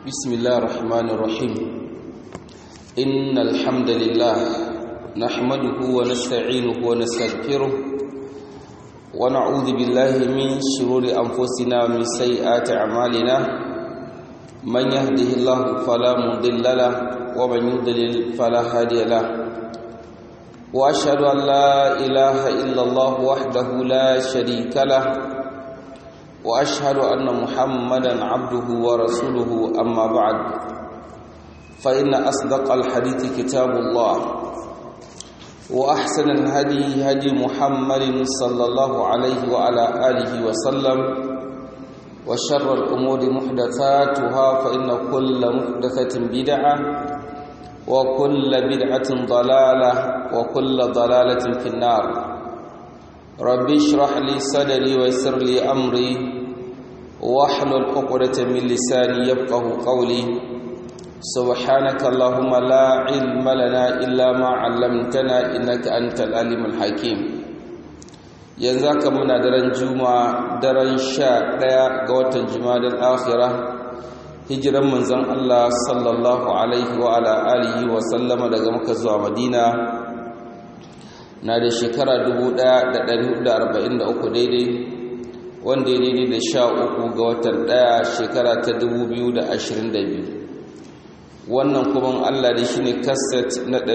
بسم الله الرحمن الرحيم إن الحمد لله نحمده ونستعينه ونستغفره ونعوذ بالله من شرور أنفسنا ومن سيئات أعمالنا من يهده الله فلا مضل له ومن يضلل فلا هادي له وأشهد أن لا إله إلا الله وحده لا شريك له واشهد ان محمدا عبده ورسوله اما بعد فان اصدق الحديث كتاب الله واحسن الهدي هدي محمد صلى الله عليه وعلى اله وسلم وشر الامور محدثاتها فان كل محدثه بدعه وكل بدعه ضلاله وكل ضلاله في النار ربي اشرح لي صدري ويسر لي امري واحلل عقدة من لساني يفقه قولي سبحانك اللهم لا علم لنا الا ما علمتنا انك انت العليم الحكيم yanzu haka muna daren juma'a daren sha ɗaya ga watan jimadar akhira hijiran manzon Allah sallallahu alaihi wa ala alihi wa sallama daga maka zuwa madina na da shekara 1443 daidai wanda ya daidai da sha uku ga watan ɗaya shekara ta 2022 wannan kuma allah da shi ne kaset na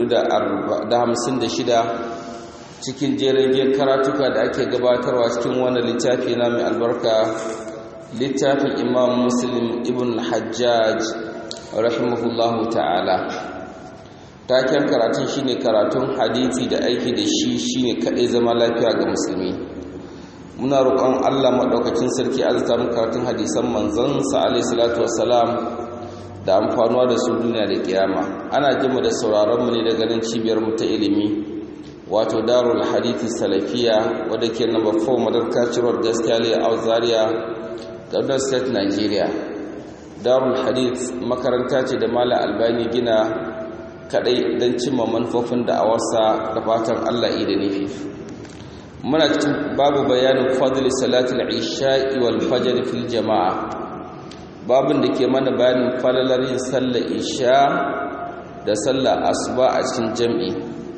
456 cikin jerin karatuka da ake gabatarwa cikin wannan littafi na mai albarka littafin imam muslim ibn hajjaj rahimahullahu ta'ala taken karatun shine karatun hadisi da aiki da shi shine kadai zama lafiya ga musulmi muna roƙon Allah madaukakin sarki azza mu karatun hadisan manzon sa alaihi salatu wassalam da amfanuwa da su duniya da kiyama ana jima da sauraron mu ne daga nan cibiyar mu ta ilimi wato darul hadithi salafiya wadda ke number 4 madarka road gaskiya le a zaria Kaduna State Nigeria darul hadith makaranta ce da Malam Albani gina kadai don cimma manufofin da'awarsa da fatan Allah da nufi muna cikin babu bayanin fadli salatul isha'i wal fajr fil jama'a babin da ke mana bayanin falalar yin sallar isha da sallar asuba a cikin jam'i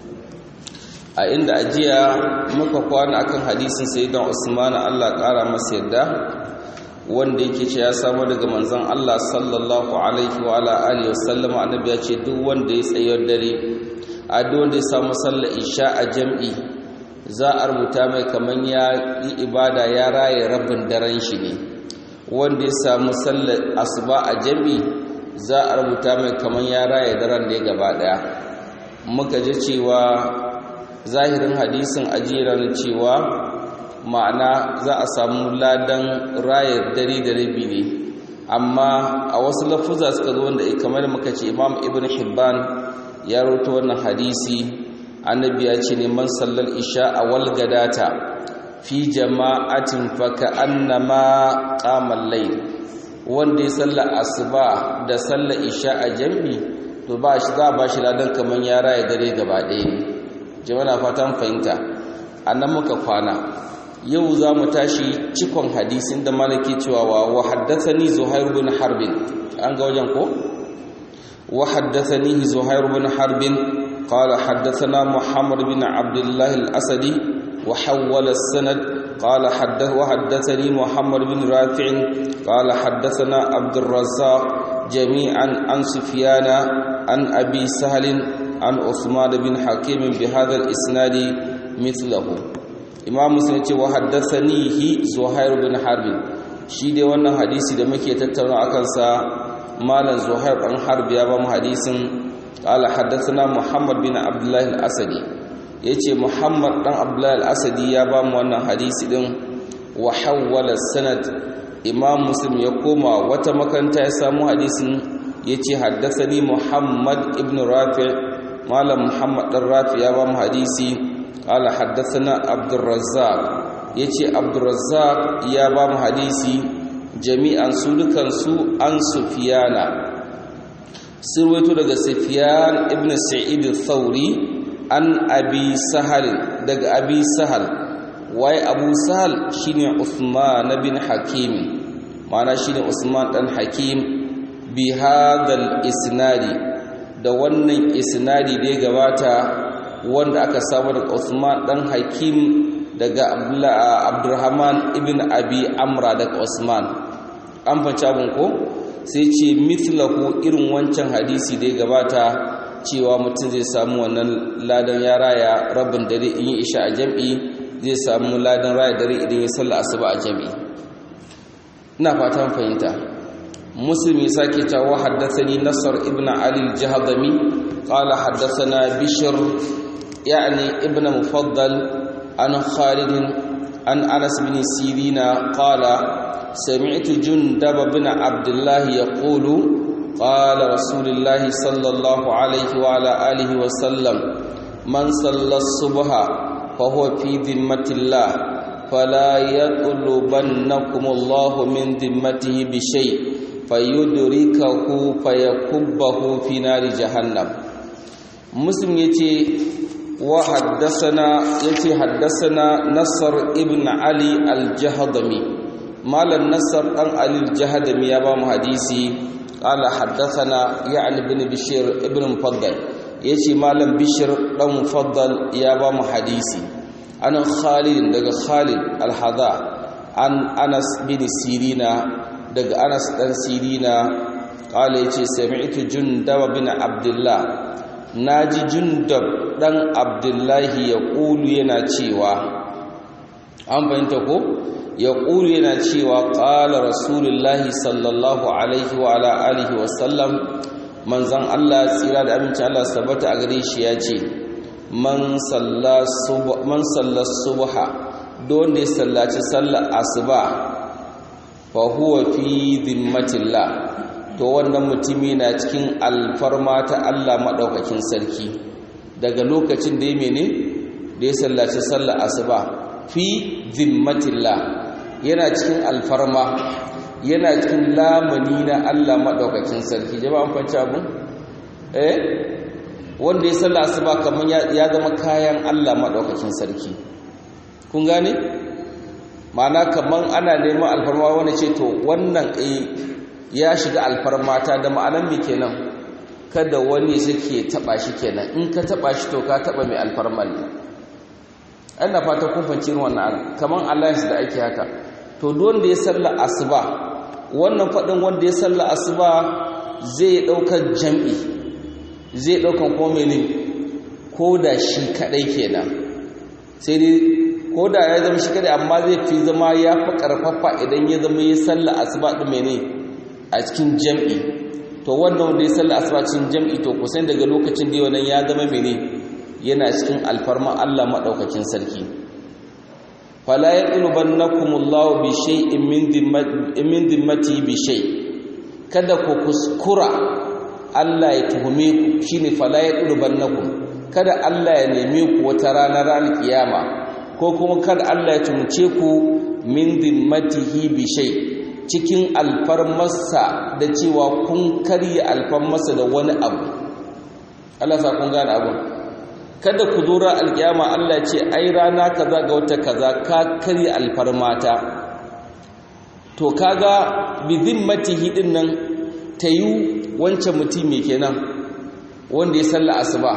a inda ajiya muka kwana akan hadisin sayyidan Usman Allah kara masa yadda wanda yake ce ya samu daga manzon Allah sallallahu alaihi wa ala alihi wasallam annabi ya ce duk wanda ya tsayar dare a duk wanda ya samu sallar isha a jam'i za a rubuta mai kaman ya yi ibada ya raye rabin daren shi ne wanda ya samu sallar asuba a jam'i za a rubuta mai kaman ya raye daren ne gaba daya muka ji cewa zahirin hadisin ajiyar cewa ma'ana za a samu ladan rayar dare da rabi ne amma a wasu lafuza suka zo wanda kamar muka ce imam ibn hibban ya roto wannan hadisi annabi ya ce neman sallar isha a walgadata fi jama'atin faka annama qamal layl wanda ya salla asuba da sallar isha a jami to ba shi za ba shi ladan kaman ya raya dare gaba ɗaya ne jama'a fatan fahimta annan muka kwana yau za mu tashi cikon hadisin da malaki cewa wa haddathani zuhair bin harbin an ga wajen ko wa haddathani zuhair bin harbin qala haddathana muhammad bin abdullah al-asadi wa hawwala as-sanad qala haddath wa haddathani muhammad bin rafi' qala haddathana abd razzaq jami'an an sufyana an abi sahl an usman bin hakim bi hadha al-isnad mithlahu imam muslim ce wa haddathanihi zuhair bin harb shi dai wannan hadisi da muke tattauna akan sa malam zuhair dan harb ya ba mu hadisin qala haddathana muhammad bin abdullah al-asadi yace muhammad dan abdullah al-asadi ya ba mu wannan hadisi din wa hawwala sanad imam muslim ya koma wata makaranta ya samu hadisin yace haddathani muhammad ibn rafi' malam muhammad dan rafi ya ba mu hadisi قال حدثنا عبد الرزاق yace Abdurrazzaq ya ba mu hadisi jami'an su dukan su an Sufyana sirwaito daga Sufyan ibn Sa'id al-Thawri an Abi Sahal daga Abi Sahal wai Abu Sahal shine Uthman bin Hakim ma'ana shine Usman dan Hakim bi hadal isnadi da wannan isnadi da ya gabata wanda aka samu daga Usman dan Hakim daga Abdurrahman ibn Abi Amra daga Usman an fanci abin ko sai ce mithlahu irin wancan hadisi da ya gabata cewa mutum zai samu wannan ladan ya raya rabin dare in yi isha a jam'i zai samu ladan raya dare idan ya salla asuba a jam'i ina fatan fahimta muslimi sake cewa haddathani nasar ibn ali al-jahdami qala haddathana bishr يعني ابن مفضل عن خالد عن أنس بن سيرين قال سمعت جندب بن عبد الله يقول قال رسول الله صلى الله عليه وعلى آله وسلم من صلى الصبح فهو في ذمة الله فلا يطلبنكم الله من ذمته بشيء فيدركه فيكبه في نار جهنم مسلم يتي وحدثنا يتي حدثنا نصر ابن علي الجهضمي مال النصر أن علي الجهضمي يابا حديثي قال حدثنا يعني بن بشير ابن مفضل يتي مال بشير بن مفضل يابا حديثي أنا خالد دغ خالد الحذا عن أنس بن سيرين دغ أنس بن سيرين قال يتي سمعت جندب بن عبد الله naji jundab dan abdullahi ya ƙulu yana cewa an fahimta ko ya ƙulu yana cewa ƙala rasulullahi sallallahu alaihi wa ala alihi wa sallam manzan Allah tsira da aminci Allah sabata a gare shi ya ce man salla subha don da ya sallaci sallar asuba fa huwa fi dhimmatillah to wannan mutumi na cikin alfarma ta Allah maɗaukakin sarki daga lokacin da ya mene da ya sallaci sallar asuba fi zimmatillah yana cikin alfarma yana cikin lamani na Allah maɗaukakin sarki jama'an fanci abin eh wanda ya sallar asuba kamar ya zama kayan Allah maɗaukakin sarki kun gane ma'ana kamar ana neman alfarma wani ce to wannan eh ya shiga alfarmata da ma'anan me kenan kada wani suke taba shi kenan in ka taba shi to ka taba mai alfarman ne ana fata kun fanci wannan kaman alliance da ake haka to duk wanda ya salla asuba wannan fadin wanda ya salla asuba zai daukar jam'i zai daukan ko mene ko da shi kadai kenan sai dai ko da ya zama shi kadai amma zai fi zama ya fi karfafa idan ya zama ya salla asuba din mene a cikin jam'i to wannan wanda ya salla asuba cikin jam'i to kusan daga lokacin da wannan ya zama mene yana cikin alfarman Allah madaukakin sarki fala yaqlubannakumullahu bi shay'in min dhimmati min dhimmati bi shay kada ku kuskura Allah ya tuhume ku shine fala yaqlubannakum kada Allah ya neme ku wata ranar ranar kiyama ko kuma kada Allah ya tumce ku min dhimmatihi bi shay' cikin alfarmarsa da cewa kun karya alfarmarsa da wani abu Allah sa kun gane abu kada ku zo ran alkiyama Allah ya ce ai rana kaza ga wata kaza ka karya alfarmata to kaga bi zimmatihi din nan tayu wancan mutum me kenan wanda ya salla asuba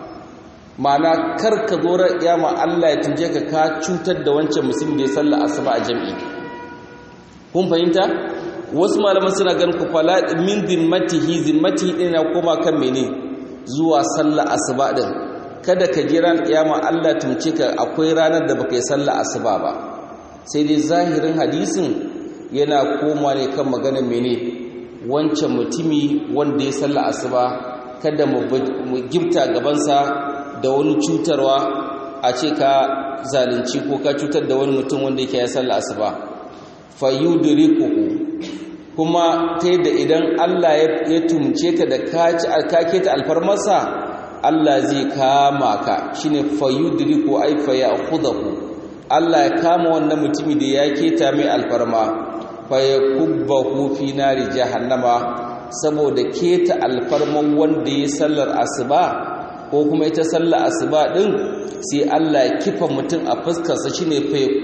ma'ana kar ka zo ran alkiyama Allah ya tuje ka ka cutar da wancan musulmi da ya salla asuba a jami'i kun fahimta wasu malaman suna ganin ku fala min zimmatihi zimmatihi din na koma kan mene zuwa sallah asuba din kada ka jira kiyama Allah tumce ka akwai ranar da baka yi sallah asuba ba sai dai zahirin hadisin yana koma ne kan maganar mene wancan mutumi wanda ya sallah asuba kada mu gifta gabansa da wani cutarwa a ce ka zalunci ko ka cutar da wani mutum wanda yake ya sallah asuba fayudrikuhu kuma ta yadda idan Allah ya tumce ka da kake ta alfarmarsa Allah zai kama ka shine fayudriku ay fayakhudhu Allah ya kama wannan mutumi da ya keta mai alfarma fayakubbahu fi nari jahannama saboda keta alfarman wanda ya sallar asuba ko kuma ita sallar asuba din sai Allah ya kifa mutum a fuskarsa shine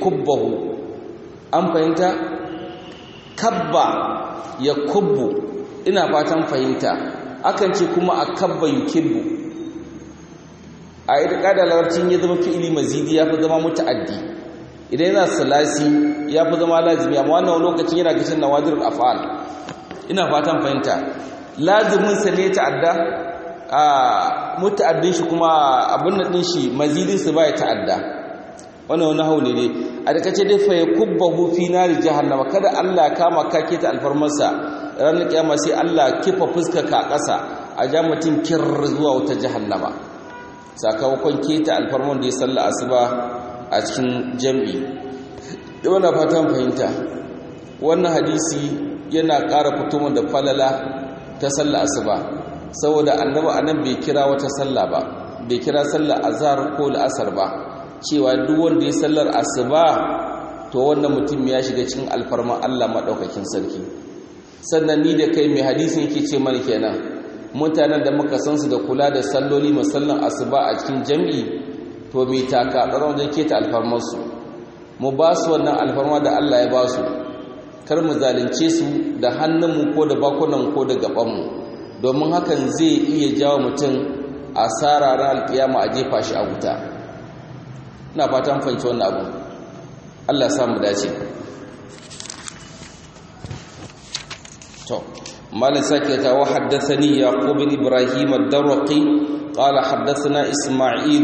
fayakubbahu an fahimta kabba ya kubbu ina fatan fahimta akan ce kuma akabba yukibbu a ita da larabcin ya zama fi'ili mazidi ya fi zama muta'addi idan yana salasi ya fi zama lazimi amma wannan lokacin yana gashin nawadirul af'al ina fatan fahimta lazimin sa ne ta'adda a muta'addin shi kuma abin nan din shi mazidin sa bai ta'adda wannan wani hauli ne a da kace dai fa yakubbahu fi nari jahannama kada Allah ya kama ka ta alfarmarsa ranar kiyama sai Allah kifa fuska ka ƙasa a ja mutum kir zuwa wata jahannama sakamakon keta alfarman da ya salla asuba a cikin jam'i da wannan fatan fahimta wannan hadisi yana ƙara fito da falala ta salla asuba saboda annabi anan bai kira wata salla ba bai kira sallar azhar ko la'asar ba cewa duk wanda ya sallar asuba to wannan mutum ya shiga cikin alfarman Allah madaukakin sarki sannan ni da kai mai hadisin yake ce mana kenan mutanen da muka san su da kula da salloli musallan asuba a cikin jami'i to mai taka tsaron wajen keta alfarmarsu mu ba su wannan alfarma da Allah ya ba su kar mu zalunce su da hannunmu ko da bakunan ko da gabanmu domin hakan zai iya jawo mutum asara ran alkiyama a jefa shi a wuta ina fatan fahimci wannan abu Allah ya samu dace to مالك سكت وحدثني يعقوب بن إبراهيم الدرقي قال حدثنا إسماعيل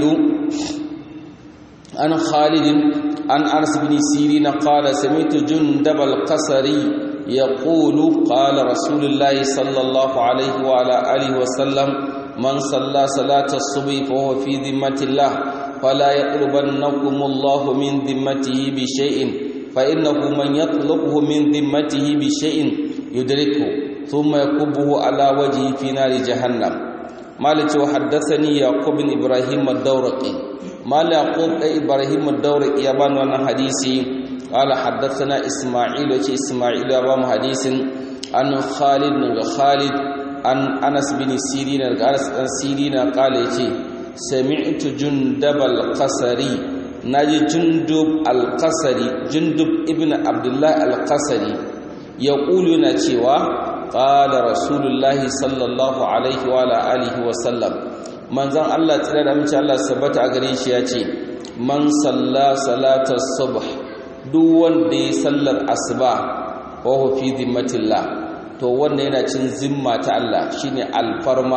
عن خالد عن أنس بن سيرين قال سمعت جندب القصري يقول قال رسول الله صلى الله عليه وعلى آله وسلم من صلى صلاة الصبح فهو في ذمة الله فلا يطلبنكم الله من ذمته بشيء فإنه من يطلبه من ذمته بشيء يدركه ثم يكبه على وجهه في نار جهنم مالك وحدثني يعقوب بن ابراهيم الدورقي مال يعقوب ابراهيم الدورقي يبان وانا حديثي قال حدثنا اسماعيل وشي اسماعيل يبان حديث عن خالد بن خالد عن انس بن سيرين انس بن سيرين قال يجي سمعت جندب القصري ناجي جندب القصري جندب ابن عبد الله القصري يقول نتيوا qala rasulullahi sallallahu alaihi wa ala alihi wa sallam manzon Allah tsira da mace Allah sabata a gare shi yace man salla salatar subh duk wanda ya sallar asuba wa huwa fi dhimmatillah to wanda yana cin zimma ta Allah shine alfarma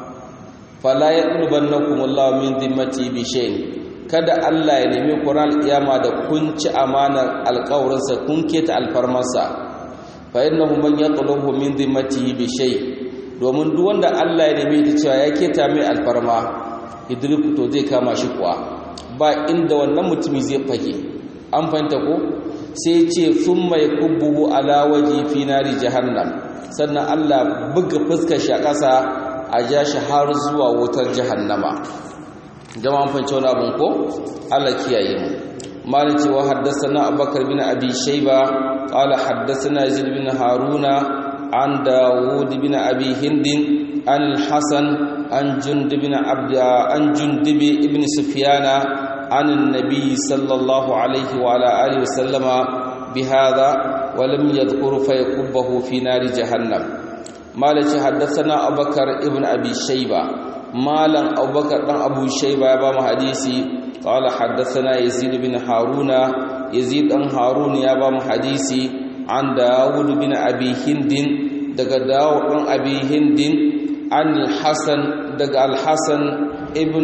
fala yaqlubannakum Allah min dhimmati bi shay'in kada Allah ya nemi Qur'an kiyama da kun ci amanar alƙawarinsa kun keta alfarmarsa fa innahu man yatlubu min dhimmatihi bi shay domin duk wanda Allah ya neme ta cewa ya keta mai alfarma idriku to zai kama shi kuwa ba inda wannan mutumi zai fage an fahimta ko sai ya ce thumma yakubbuhu ala waji fi nari jahannam sannan Allah buga fuskar shi a ƙasa a ja shi har zuwa wutar jahannama jama'an fahimci wani abin ko Allah kiyaye mu مالك وحدثنا أبو بكر بن أبي شيبة قال حدثنا يزيد بن هارون عن داود بن أبي هند عن الحسن عن جند بن عبد عن جندب بن سفيان عن النبي صلى الله عليه وعلى آله وسلم بهذا ولم يذكر فيكبه في نار جهنم مالك حدثنا أبو بكر ابن أبي شيبة مالا أبو بكر بن أبو شيبة يبام حديثي قال حدثنا يزيد بن هارون يزيد بن هارون يا بام حديثي عن داود بن ابي هند دغ داود بن ابي هند عن الحسن دغ الحسن ابن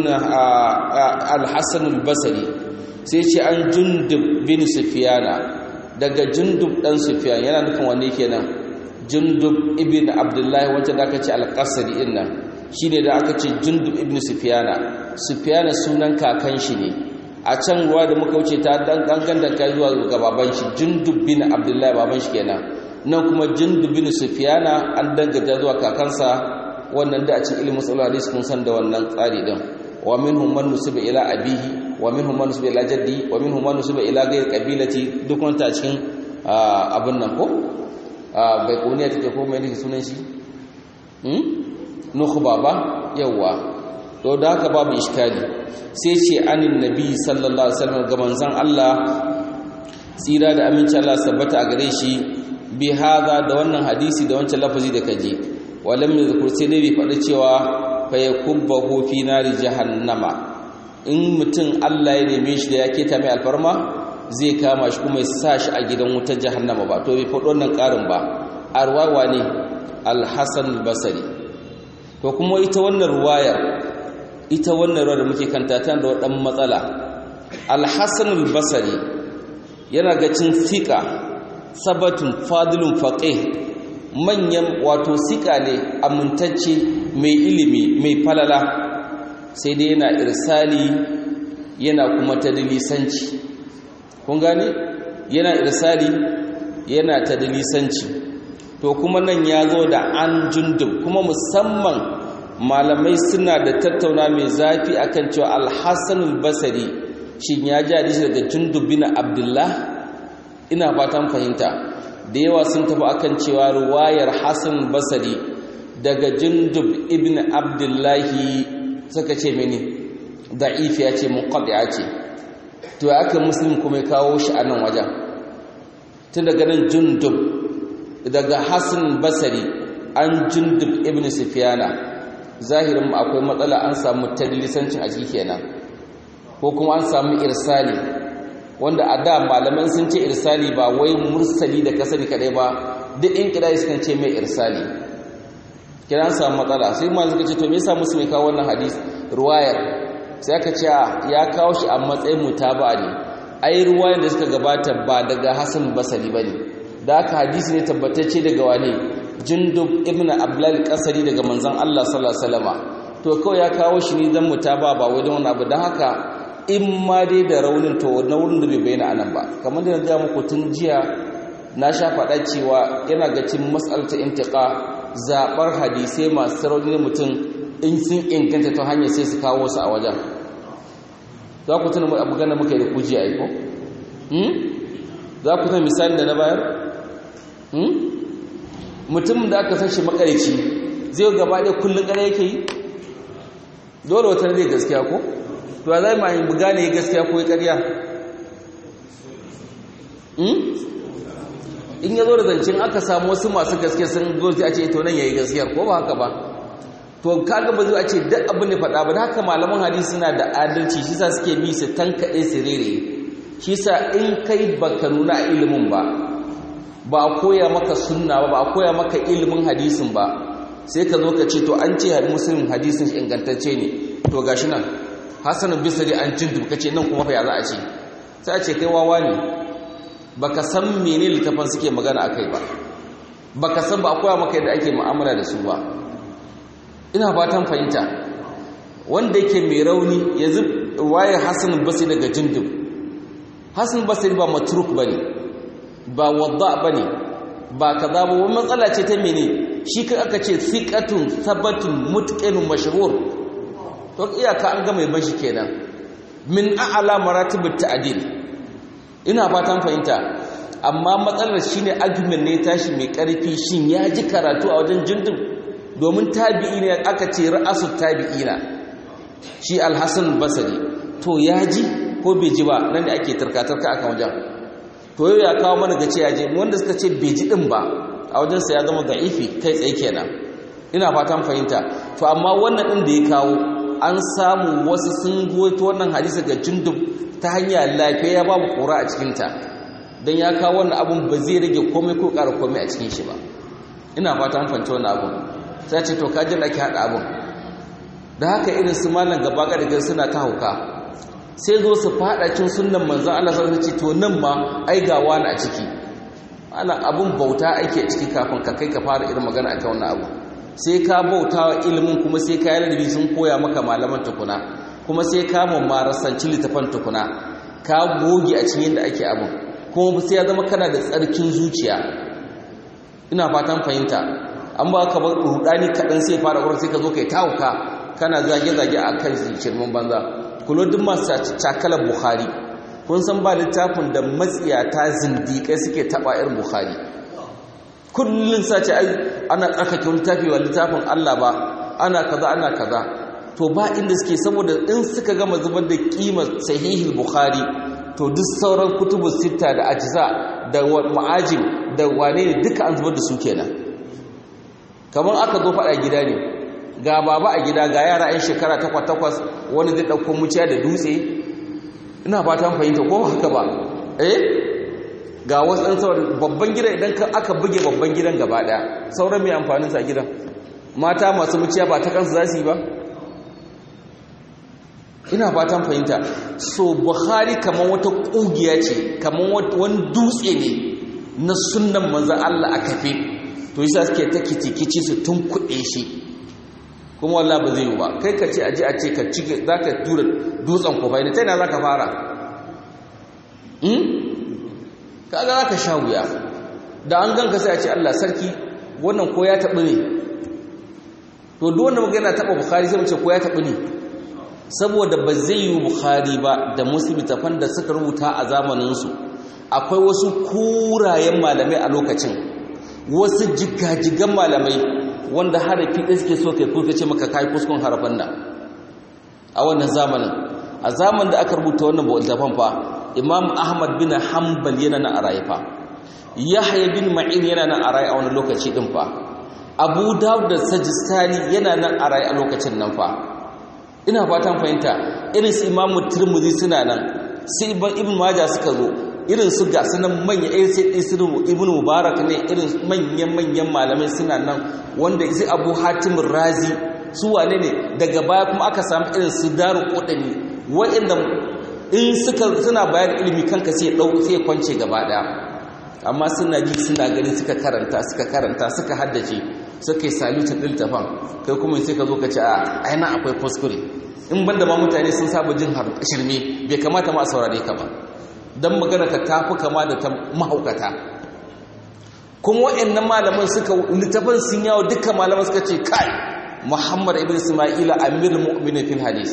الحسن البصري sai ce an jundub bin sufyana daga jundub dan sufyan yana nufin wanne kenan jundub ibn abdullahi wanda da aka ce al-qasri din nan shine da aka ce jundub ibn sufyana sufyana sunan kakan shi ne a can ruwa da muka wuce ta dan dangan da kai zuwa ga baban shi jundub bin abdullahi baban shi kenan nan kuma jundub bin sufyana an danganta zuwa kakansa wannan da a cikin ilimin sallallahu alaihi kun san da wannan tsari din wa minhum man nusiba ila abihi wa minhum man nusiba ila jaddi wa minhum man nusiba ila ghayr qabilati duk wanda cikin abin nan ko bai kuniya take ko mai nake sunan shi nukhba ba yawa to da haka babu iskali sai ce anin nabi sallallahu alaihi wasallam ga manzon Allah tsira da aminci Allah sabbata a gare shi bi hadha da wannan hadisi da wancan lafazi da kaje walam yadhkur sai dai bai faɗi cewa fa yakubbahu fi nari jahannama in mutum Allah ya neme shi da ya keta mai alfarma zai kama shi kuma ya sa shi a gidan wutar jahannama ba to bai faɗi wannan ƙarin ba arwawa ne al-hasan al-basri to kuma ita wannan ruwayar ita wannan ruwa da muke kanta tana da wadan matsala al-hasan al-basri yana ga cin fiqa sabatun fadilun faqih manyan wato sika ne amintacce mai ilimi mai falala sai dai yana irsali yana kuma tadlisanci kun gane yana irsali yana tadlisanci to kuma nan ya zo da an jundub kuma musamman malamai suna da tattauna mai zafi akan cewa al-hasan al-basri shin ya ji hadisi daga jundub bin abdullah ina fatan fahimta da yawa sun tafi akan cewa ruwayar hasan basri daga jundub ibn abdullahi suka ce mini da'if ya ce munqadi'a ce to aka muslim kuma ya kawo shi a nan wajen tun daga nan jundub daga hasan basri an jundub ibn sufyana zahirin akwai matsala an samu tadlisancin a ciki kenan ko kuma an samu irsali wanda a da malaman sun ce irsali ba wai mursali da kasari kadai ba duk in kidai sukan ce mai irsali kiran samu matsala sai ma suka ce to me yasa musu mai kawo wannan hadisi ruwayar sai aka ce ya kawo shi a matsayin mutaba ne ai ruwayar da suka gabata ba daga Hassan Basri bane da aka hadisi ne tabbatacce daga wane Jundub ibn Abdul Qasari daga manzon Allah sallallahu alaihi wasallama to kawai ya kawo shi ne dan mutaba ba wai don wani abu dan haka in ma dai da raunin to na wurin da bai bayyana anan ba kamar da na ga muku tun jiya na sha faɗa cewa yana ga cin mas'alta intiqa zabar hadisai masu rauni na mutum in sun inganta ta hanyar sai su kawo su a wajen za ku tuna abu gana muka yi da kujiya aiko za ku tuna misali da na bayar mutum da aka san shi makarici zai gaba ɗaya kullum ƙara yake yi dole wata zai gaskiya ko to a zai ma'ayin buga ne gaskiya ko ya ƙarya in ya zo da zancen aka samu wasu masu gaskiya sun zo a ce to nan ya yi gaskiyar ko ba haka ba to kaga ba zai a ce duk abin da faɗa ba da haka malaman hadisi suna da adalci shi sa suke bi su tankaɗe su rere shi sa in kai baka nuna a ilimin ba ba a koya maka sunna ba ba a koya maka ilimin hadisin ba sai ka zo ka ce to an ce muslim hadisin ingantacce ne to gashi nan hasanin bisari an cin ka ce nan kuma fa ya za a ce sai a ce kai wawa ne baka san mene littafan suke magana akai ba baka san ba a koya maka yadda ake mu'amala da su ba ina fatan fahimta wanda yake mai rauni yanzu waye Hassan Basri daga Jindub Hassan Basri ba matruk bane ba wadda bane ba kaza ba wani matsala ce ta mene shi kan aka ce thiqatun thabatun mutqinun mashhur to iyaka an ga mai bashi kenan min a'la maratibut ta'dil ina fatan fahimta amma matsalar shine argument ne tashi mai karfi shin ya ji karatu a wajen Jindub domin tabi'i ne aka ce ra'asu tabi'ina shi alhassan basari to ya ji ko bai ji ba nan da ake tarkatarka aka wajen to yau ya kawo mana ga ce ya je wanda suka ce bai ji din ba a wajensa ya zama da'ifi kai tsaye kenan ina fatan fahimta to amma wannan din da ya kawo an samu wasu sun goyi wannan hadisi ga jundub ta hanya lafiya ya babu kura a cikinta don ya kawo wannan abun ba zai rage komai ko ƙara komai a cikin shi ba ina fatan fahimta wannan abun sai ce to kajin ake haɗa abin da haka irin su malam gaba ga suna ta hauka sai zo su faɗa cin sunan manzan Allah sai ce to nan ma ai ga wani a ciki ana abun bauta ake ciki kafin ka kai ka fara irin magana akan wannan abu sai ka bauta wa ilimin kuma sai ka yi ladabi sun koya maka malaman tukuna kuma sai ka mamarasanci littafan tukuna ka goge a cikin yadda ake abin kuma sai ya zama kana da tsarkin zuciya ina fatan fahimta an ba ka bar rudani kaɗan sai fara wurin sai ka zo kai tawuka kana zage-zage a kan shirman banza kulo duk masu cakalar bukhari kun san ba littafin da matsiyata zindiƙai suke taɓa irin bukhari kullum sace ai ana tsarkake littafi wa littafin allah ba ana kaza ana kaza to ba inda suke saboda in suka gama zubar da kimar sahihul bukhari to duk sauran kutubu sita da ajiza da ma'ajin da wane ne duka an zubar da su kenan kamar aka zo faɗa gida ne ga baba a gida ga yara 'yan shekara takwas-takwas wani zai ɗauko muciya da dutse ina fatan fahimta ko haka ba eh ga wasu ɗan sauran babban gida idan aka buge babban gidan gaba ɗaya sauran mai amfaninsa a gidan mata masu muciya ba ta kansu za su yi ba ina fatan fahimta so buhari kamar wata ƙugiya ce kamar wani dutse ne na sunan manzan allah a kafe to yi sa suke ta kici su tun kuɗe shi kuma wallah ba zai yi ba kai ka ce aji a ce ka ci za ka tura dutsen kofai ne ta yana za ka fara kaga za ka sha wuya da an ganka sai a ce allah sarki wannan ko ya taɓi ne to duk wanda magana taɓa bukari sai mu ce ko ya taɓi ne saboda ba zai yi bukhari ba da muslim tafan da suka rubuta a zamaninsu akwai wasu kurayen malamai a lokacin wasu jigajigan malamai wanda harafi ɗaya suke so kai kurka ce maka kai kuskun harafan nan a wannan zamanin a zamanin da aka rubuta wannan littafin fa imam ahmad bin hanbal yana nan a raye fa yahya bin ma'in yana nan a raye a wani lokaci din fa abu dawud da sajistani yana nan a raye a lokacin nan fa ina fatan fahimta irin su imamu turmuzi suna nan sai ibn maja suka zo irin su ga sunan manya irin sai isiru ibn mubarak ne irin manyan manyan malamai suna nan wanda isi abu hatim razi su wane ne daga baya kuma aka samu irin su daru kodani wa'anda in suka suna bayar ilimi kanka sai dau sai kwance gaba daya amma suna ji suna gani suka karanta suka karanta suka haddace suka yi salutin littafan kai kuma sai ka zo ka ce a aina akwai kuskure in banda ma mutane sun saba jin shirme bai kamata ma a saurare ka ba don magana ka tafi kama da ta mahaukata kuma wa'annan malaman suka littafin sun yawo duka malaman suka ce kai muhammad ibn isma'ila amir mu'minin fil hadis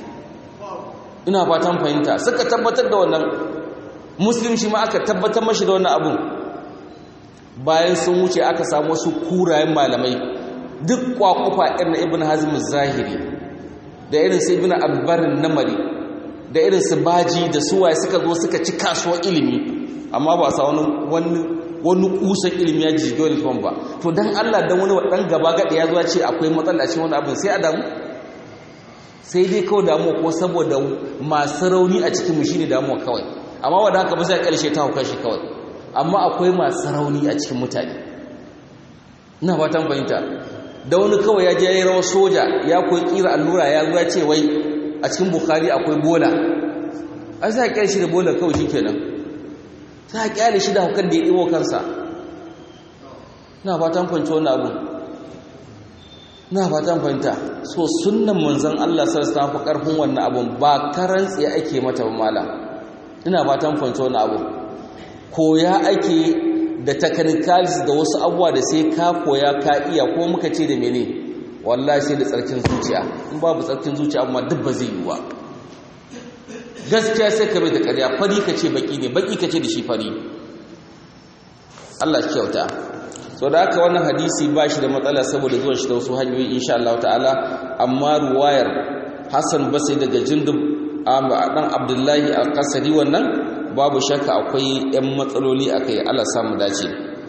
ina fatan fahimta suka tabbatar da wannan muslim shi ma aka tabbatar mashi da wannan abun bayan sun wuce aka samu wasu kurayen malamai duk kwakufa irin ibn hazm zahiri da irin su ibn abbarin namari da irin su baji da suwaye suka zo suka ci kasuwar ilimi amma ba sa wani wani wani kusan ilimi ya jiji dole tufan ba to dan Allah dan wani dan gaba gadi ya zuwa ce akwai matsala cikin wani abin sai a damu sai dai kawai damuwa ko saboda masu rauni a cikin mu shine damuwa kawai amma wanda haka ba sai karshe ta hauka shi kawai amma akwai masu rauni a cikin mutane ina fatan fahimta da wani kawai ya je ya yi rawar soja ya koyi kira allura ya zuwa ce wai a cikin bukhari akwai bola an sa kyale shi da bola kawai shi kenan sa kyale shi da hukar da ya ɗiwo kansa na fatan fahimci wani abu na fatan fahimta so sunan manzan allah sarsa fi ƙarfin wannan abun ba karan tsaye ake mata ba malam ina fatan fahimci wani abu koya ake da technicals da wasu abuwa da sai ka koya ka iya ko muka ce da mene wallahi sai da tsarkin zuciya in babu tsarkin zuciya amma duk ba zai yi ba gaskiya sai ka bai da ƙarya fari ka ce baki ne baki ka ce da shi fari Allah shi kyauta so da haka wannan hadisi ba shi da matsala saboda zuwan shi da wasu hanyoyi insha Allah ta'ala amma ruwayar Hassan Basri daga Jundub dan Abdullahi al-Qasri wannan babu shakka akwai 'yan matsaloli a kai Allah samu dace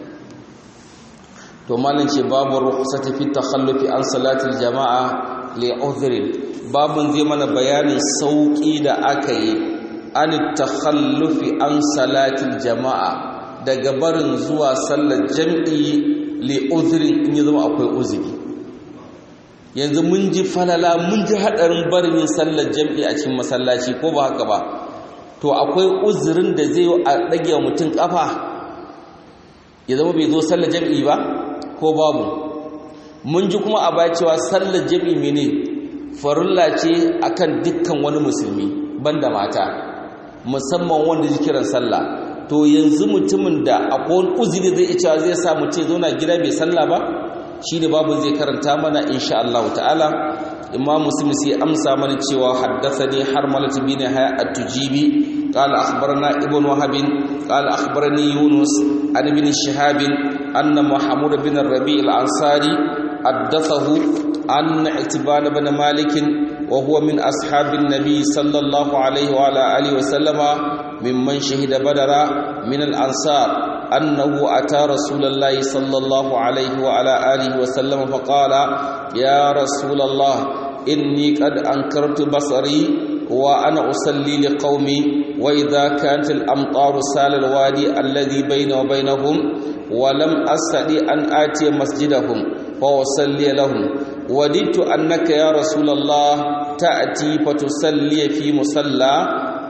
to malin ce babu rukhsati fi takhallufi an salatil jama'a li udhrin babun zai mana bayanin sauki da aka yi an takhallufi an salatil jama'a daga barin zuwa sallar jam'i li udhrin in ya zama akwai uzuri yanzu mun ji falala mun ji hadarin barin yin sallar jam'i a cikin masallaci ko ba haka ba to akwai uzurin da zai yi a ɗage mutum ƙafa ya zama bai zo sallar jam'i ba ko babu mun ji kuma a baya cewa sallar jam'i mene farilla ce akan dukkan wani musulmi banda mata musamman wanda ji kiran sallah to yanzu mutumin da akwai wani uzuri zai iya cewa zai sa mutum zauna gida bai sallah ba shine babu zai karanta mana insha Allah ta'ala imam muslim sai amsa mana cewa haddathani harmalat bin haya at-tujibi qala akhbarana ibn wahab qala akhbarani yunus an ibn shihab anna muhammad bin rabi al-ansari haddathahu an itban bin malik wa huwa min ashabi an-nabi sallallahu alayhi wa ala alihi wa sallama mimman shahida badara min al-ansar أنه أتى رسول الله صلى الله عليه وعلى آله وسلم فقال يا رسول الله إني قد أنكرت بصري وأنا أصلي لقومي وإذا كانت الأمطار سال الوادي الذي بيني وبينهم ولم أستطع أن آتي مسجدهم فأصلي لهم وددت أنك يا رسول الله تأتي فتصلي في مصلى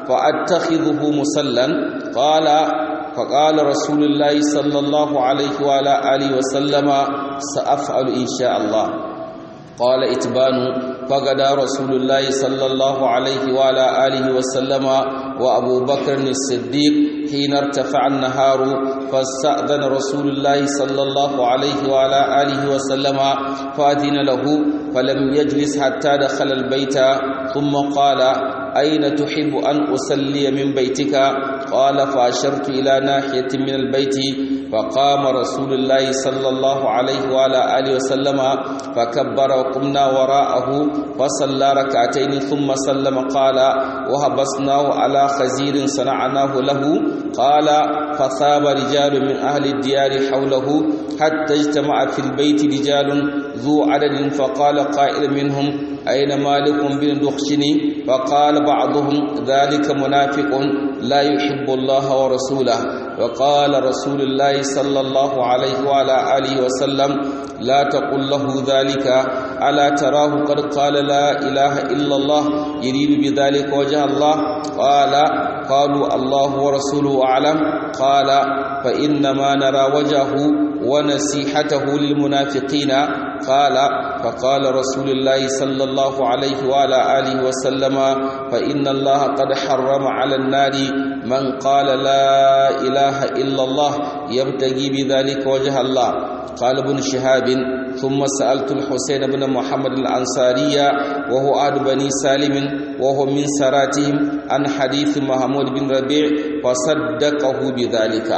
فأتخذه مصلى قال فقال رسول الله صلى الله عليه وعلى آله وسلم سأفعل إن شاء الله قال إتبان فقد رسول الله صلى الله عليه وعلى آله وسلم وأبو بكر الصديق حين ارتفع النهار فاستأذن رسول الله صلى الله عليه وعلى آله وسلم فأذن له فلم يجلس حتى دخل البيت ثم قال أين تحب أن أصلي من بيتك قال فأشرت إلى ناحية من البيت فقام رسول الله صلى الله عليه وعلى آله وسلم فكبر وقمنا وراءه فصلى ركعتين ثم سلم قال وهبسناه على خزير صنعناه له قال فثاب رجال من أهل الديار حوله حتى اجتمع في البيت رجال ذو عدد فقال قائل منهم أين مالك بن دخشني فقال بعضهم ذلك منافق لا يحب الله ورسوله وقال رسول الله صلى الله عليه وعلى آله وسلم لا تقل له ذلك ألا تراه قد قال لا إله إلا الله يريد بذلك وجه الله قال قالوا الله ورسوله أعلم قال فإنما نرى وجهه ونسيحته للمنافقين قال فقال رسول الله صلى الله عليه وعلى آله وسلم فإن الله قد حرم على النار من قال لا إله إلا الله يبتغي بذلك وجه الله قال ابن شهاب ثم سألت الحسين بن محمد الأنصاري وهو أهل بني سالم وهو من سراتهم عن حديث محمود بن ربيع فصدقه بذلك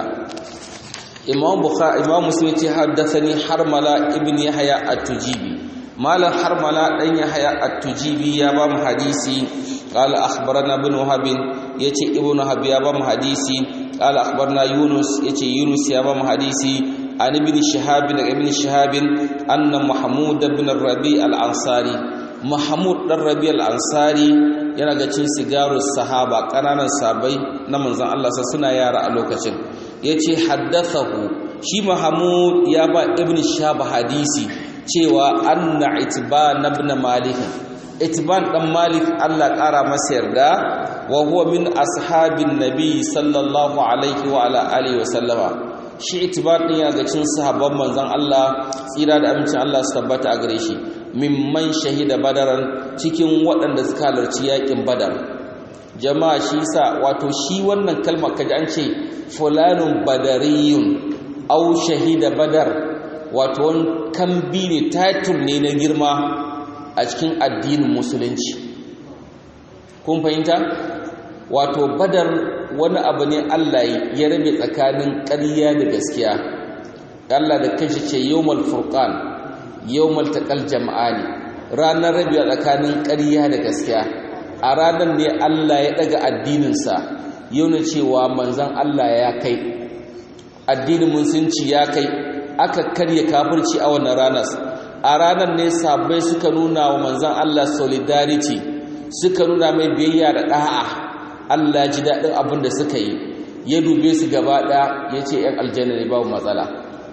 imam bukhari imam muslim ce haddathani harmala ibn yahya at-tujibi malam harmala dan yahya at-tujibi ya ba mu hadisi qala akhbarana ibn wahab yace ibn wahab ya ba mu hadisi qala akhbarana yunus yace yunus ya ba mu hadisi an ibn shihab da ibn shihab anna mahmud ibn rabi al-ansari mahmud dan rabi al-ansari yana ga cin sigarus sahaba kananan sabai na manzon Allah suna yara a lokacin ya ce haddathahu shi mahamud ya ba ibn shab hadisi cewa anna itban ibn malik itban dan malik Allah kara masa yarda wa huwa min ashabin nabi sallallahu alaihi wa ala alihi wa sallama shi itban din ya ga cin sahabban manzon Allah tsira da amincin Allah su tabbata a gare shi mimman shahida badaran cikin waɗanda suka halarci yakin badar jama'a shi sa wato shi wannan kalmar kaji an ce fulanun badariyun au shahida badar wato wani kambi ne title ne na girma a cikin addinin musulunci kun fahimta wato badar wani abu ne Allah ya rabe tsakanin ƙarya da gaskiya Allah da kanshi ce yawmal furqan yawmal taqal jama'ani ranar rabiya tsakanin ƙarya da gaskiya a ranar ne Allah ya daga addininsa yau na cewa manzan Allah ya kai addinin musulunci ya kai aka karya kafirci a wannan ranar a ranar ne sabai suka nuna wa manzan Allah solidarity suka nuna mai biyayya da ɗa'a Allah ji daɗin abin da suka yi ya dube su gaba ɗaya ya ce ‘yan aljanna ne babu matsala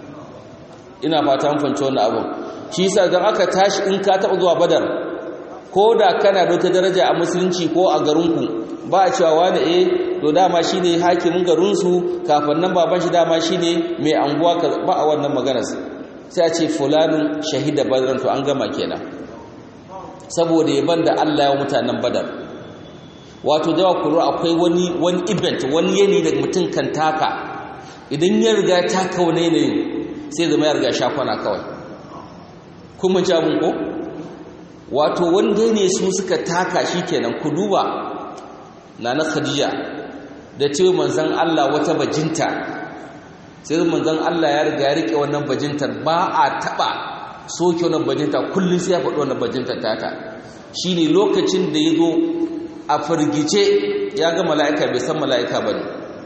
ina fata fanci wannan abin shi sa don aka tashi in ka taɓa zuwa badar ko da kana da wata daraja a musulunci ko a garinku ba a cewa wani eh to dama shine hakimin garinsu kafin nan baban shi dama shine mai anguwa ba a wannan maganar sai a ce fulanin shahida badran to an gama kenan saboda yaban da Allah ya mutanen badar wato jawa kuro akwai wani wani event wani yanayi da mutum kan taka idan ya riga taka wani yanayin sai zama ya riga shafana kawai kuma ji abin ko wato wanda ne su suka taka shi kenan ku duba na na khadija da ce manzan Allah wata bajinta sai manzan Allah ya riga ya rike wannan bajintar ba a taba soke wannan bajinta kullum sai ya faɗi wannan bajintar tata shine lokacin da ya zo a firgice ya ga mala'ika bai san mala'ika ba ne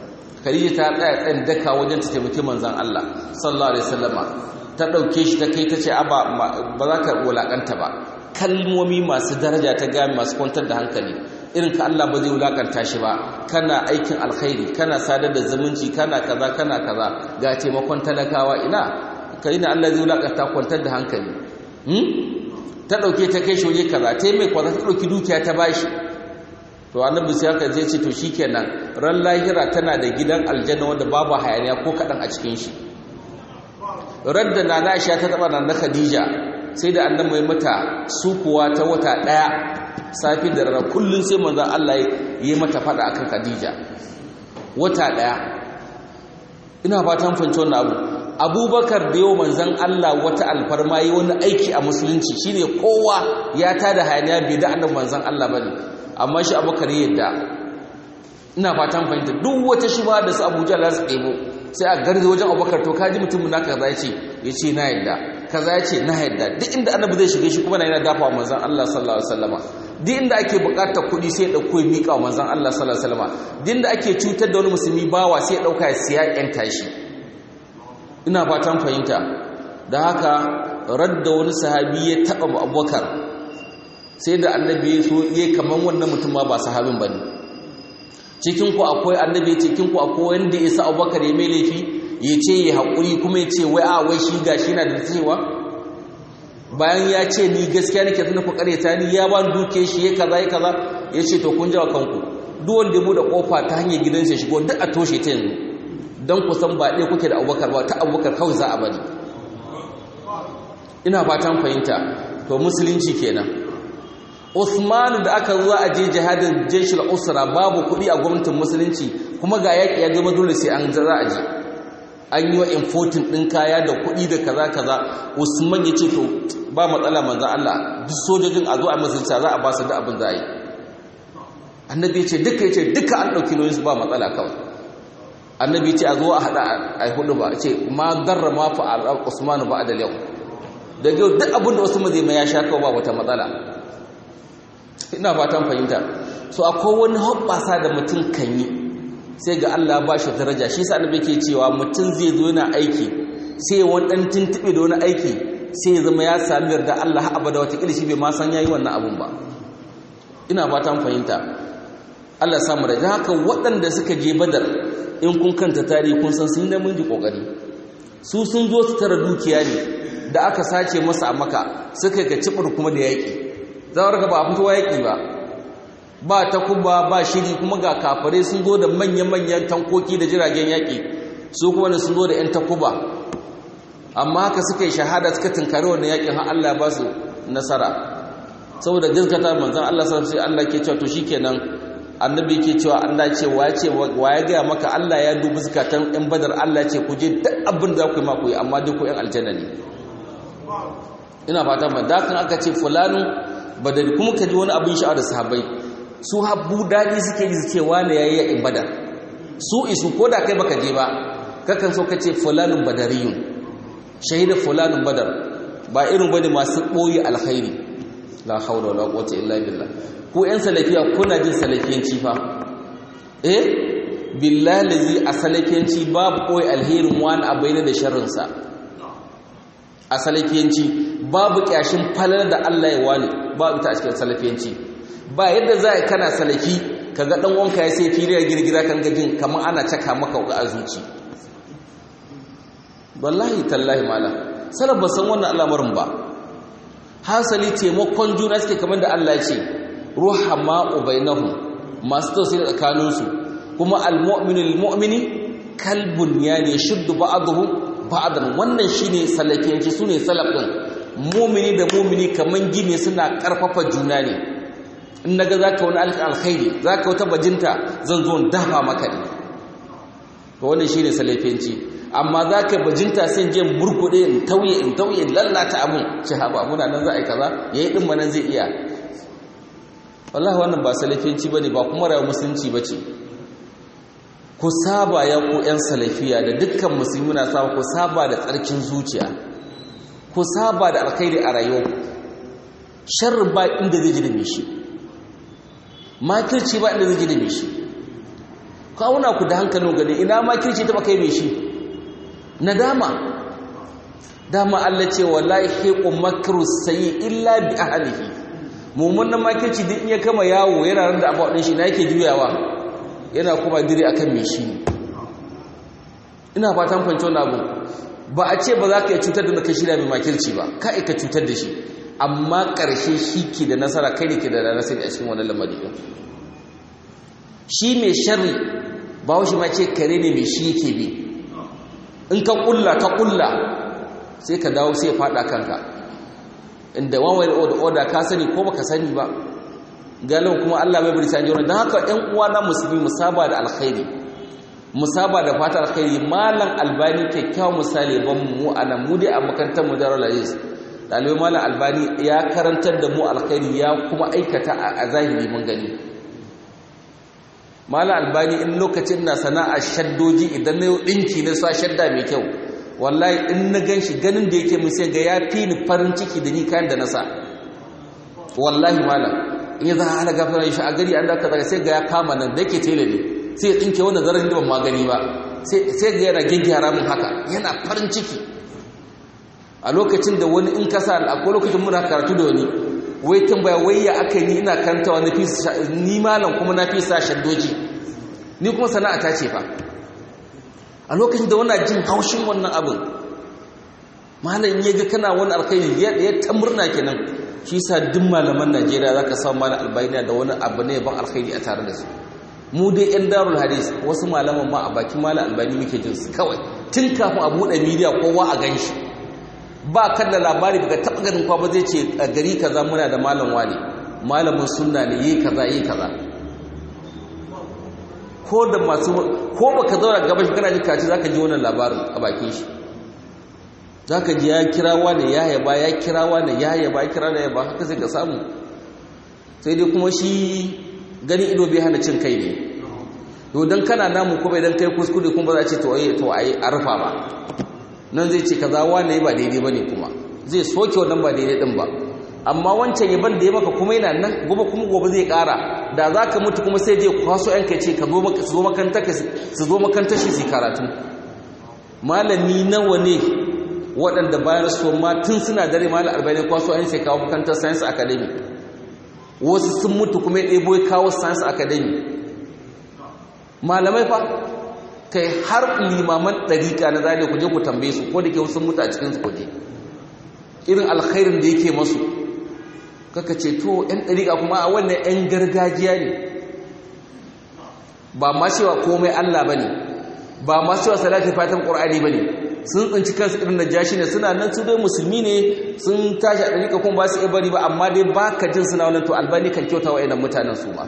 khadija ta tsaya tsayin daka wajen ta taimaki manzon Allah sallallahu alaihi wasallama ta dauke shi ta kai ta ce aba ba za ka wulakanta ba kalmomi masu daraja ta gami masu kwantar da hankali irin ka Allah ba zai wulakanta shi ba kana aikin alkhairi kana sadar da zumunci kana kaza kana kaza ga taimakon talakawa ina ka ina Allah zai wulakanta kwantar da hankali ta dauke ta kai shi waje kaza ta mai kwaza ta dauki dukiya ta bashi to annabi sai aka je ce to shikenan ran lahira tana da gidan aljanna wanda babu hayaniya ko kadan a cikin shi radda nana Aisha ta taba nan Khadija sai da annabi mai mata sukuwa ta wata daya safi da rana kullun sai manzo Allah yi mata fada akan Khadija wata daya ina fatan fahimci wannan abu Abubakar da yau manzon Allah wata alfarma yi wani aiki a musulunci shine kowa ya tada hayaniya bai da annabi manzon Allah bane amma shi Abubakar yadda ina fatan fahimta duk wata shuba da su Abuja za su ɗebo sai a garzi wajen Abubakar to kaji mutum naka kaza yace yace na yadda kaza yace na yadda duk inda annabi zai shige shi kuma yana dafa manzon Allah sallallahu alaihi wasallama duk inda ake bukatar kuɗi sai ya dauko ya mika wa manzon Allah sallallahu alaihi wasallama duk inda ake cutar da wani musulmi bawa sai ya dauka ya siya yan tashi ina fatan fahimta da haka radda wani sahabi ya taba Abubakar sai da annabi ya so yayi kaman wannan mutum ma ba sahabin bane cikin ku akwai annabi cikin ku akwai wanda ya sa Abubakar ya mai laifi ya ce ya haƙuri kuma ya ce wai a wai shi gashi na da cewa bayan ya ce ni gaskiya nake tuna ku kareta ni ya ba duke shi ya kaza ya kaza ya ce to kun jawa kanku duk wanda ya bude kofa ta hanyar gidansa shigo duk a toshe ta yanzu don ku san ba ɗaya kuke da abubakar ba ta abubakar kawai za a bari ina fatan fahimta to musulunci kenan Usman da aka zo a je jihadin jeshul usra babu kuɗi a gwamnatin musulunci kuma ga yaƙi ya zama dole sai an za a je an yi wa importin ɗin kaya da kuɗi da kaza kaza usman ya ce to ba matsala manzan Allah duk sojojin a zo a musulunta za a ba su da abin za a yi annabi ya ce duka ya ce duka an ɗauki nauyin su ba matsala kawai annabi ya ce a zo a haɗa a hudu ba ce ma garra ma fa al usman ba da yau da yau duk abin da usman zai mai ya sha kawai ba wata matsala ina fatan fahimta so akwai wani hoɓɓasa da mutum kan yi sai ga Allah ba shi daraja shi sa annabi ke cewa mutum zai zo yana aiki sai wani dan tuntube da wani aiki sai ya zama ya sami yarda Allah har abada wata kilishi bai ma san yayi wannan abun ba ina fatan fahimta Allah samu da haka waɗanda suka je Badar in kun kanta tarihi kun san sun da mun ji kokari su sun zo su tara dukiya ne da aka sace masa a maka suka ga cibir kuma da yaki zawar ga ba fitowa yaki ba ba takuba ba shiri kuma ga kafare sun zo da manyan-manyan tankoki da jiragen yaƙi su kuma sun zo da 'yan takuba amma haka suka yi shahada suka tunkari wannan yaƙin har Allah ba su nasara saboda gaskata manzan Allah sai Allah ke cewa to shikenan annabi ke cewa Allah ce wa ce wa ya gaya maka Allah ya dubi zakatan 'yan badar Allah ce ku je duk abin da ku yi ma ku yi amma duk ku 'yan aljanna ne ina fata ba da kan aka ce fulanu badari kuma ka ji wani abin sha'awar sahabbai su habbu daɗi suke yi suke wane ya yi yaƙin badar su isu ko da kai baka je ba kakan so ka ce fulanun badariyun shahida fulanun badar ba irin bane masu ɓoye alkhairi la haula wala quwwata illa billah ku ƴan salafiya kuna jin salafiyanci fa eh billahi lazi a salafiyanci babu ɓoye alherin wani a bayyana da sharrinsa a salafiyanci babu kyashin falar da Allah ya wani babu ita a cikin salafiyanci ba yadda za a kana salaki ka ga ɗan wanka ya sai filiyar girgira kan gajin kamar ana caka maka a zuci wallahi tallahi mala sanar ba san wannan al'amarin ba hasali taimakon juna suke kamar da Allah ce ruha ma'u bainahum masu tausayi tsakaninsu kuma almu'minu lilmu'mini kalbun yani shuddu ba'dahu ba'dan wannan shine salafiyanci sune salaf din mu'mini da mu'mini kaman gine suna karfafa juna ne in naga zaka wani alkhairi zaka wata bajinta zan zo dafa maka ne to wannan shine salafiyanci amma zaka bajinta sai je murkude in tauye in tauye lallata abun ce haba muna nan za a yi kaza yayi din manan zai iya wallahi wannan ba salafiyanci bane ba kuma rayuwar musulunci bace ku saba ya ku yan salafiya da dukkan musulmi na saba ku saba da tsarkin zuciya ku saba da alkhairi a rayuwarku sharri ba inda zai ji da shi makirci ba inda zai ji da shi kawuna ku da hankalin gani ina ma kirci ta kai mai shi nadama dama Allah ce wallahi hiqu makru sayyi illa bi ahlihi mummunan makirci duk in ya kama yawo yana ran da abu shi na yake juyawa yana kuma dire akan mai shi ina fatan fahimci wannan abu ba a ce ba za ka yi cutar da ka shirya mai makirci ba ka ka cutar da shi amma ƙarshe shi ke da nasara kai ne ke da nasara a cikin wannan lamari ɗin shi mai sharri ba shi ma ce kare ne mai shi yake bi in ka ƙulla ka ƙulla sai ka dawo sai faɗa kanka inda one way or order ka sani ko baka sani ba galibin kuma Allah bai bari sanji don haka ɗan uwa na musulmi musaba da alkhairi musaba da fata alkhairi malam albani kyakkyawan misali ban mu a nan mu dai a makarantar mu da Ralaris ɗalibai malam albani ya karantar da mu alkhairi ya kuma aikata a zahiri mun gani malam albani in lokacin na sana'ar shaddoji idan na ɗinki na sa shadda mai kyau wallahi in na gan shi ganin da yake mun sai ga ya fi ni farin ciki da ni kayan da na sa wallahi malam in ya za a halaga fara shi a gari an da zaga sai ga ya kama nan da yake tele ne sai ya tsinke wannan zarar da ban magani ba sai ga yana gyaggyara min haka yana farin ciki a lokacin da wani in kasa akwai lokacin muna karatu da wani wai tambaya wai ya aka ni ina karantawa na fi ni malam kuma na fi sa shaddoji ni kuma sana'a ta ce fa a lokacin da wana jin haushin wannan abin malam ya ga kana wani alkhairi ya ta murna kenan shi sa duk malaman Najeriya zaka samu malam albayna da wani abu ne ban alkhairi a tare da su mu dai yan darul hadis wasu malaman ma a bakin malam albani muke jin su kawai tun kafin a buɗe media kowa a ganshi ba kan da labari daga taɓa ganin kwa ba zai ce a gari kaza muna da malam wani malamin sunna ne yi kaza yi kaza ko da masu ko baka zauna gaba shi kana ji kaci zaka ji wannan labarin a bakin shi zaka ji ya kira wani ya yaba ya kira wani ya yaba ya kira da yaba haka sai ka samu sai dai kuma shi gani ido bai hana cin kai ne to dan kana namu ko bai dan kai kuskure kuma ba za a ce to ai to ai a rufa ba nan zai ce kaza wani ba daidai bane kuma zai soke wannan ba daidai din ba amma wancan yaban da ya maka kuma yana nan gobe kuma gobe zai kara da za ka mutu kuma sai je kwaso yanka ce ka zo makantar shi su karatu malami nawa ne waɗanda bayan su ma tun suna dare malar arba'in kwaso yan sai kawo makantar science academy wasu sun mutu kuma ya ɗebo ya kawo science academy malamai fa kai har limaman ɗariƙa na zane ku je ku tambaye su ko da ke wasu mutu a cikinsu kuje irin alkhairin da yake masu kaka ce to ‘yan ɗariƙa kuma a wannan ‘yan gargajiya ne ba ma cewa komai Allah ba ne ba ma cewa salatin fatan ƙur'ani ba ne sun tsinci kansu irin najashi ne suna nan su dai musulmi ne sun tashi a ɗariƙa kuma ba su iya bari ba amma dai ba ka jin suna wannan to albani kan kyauta wa yanar mutanen su ma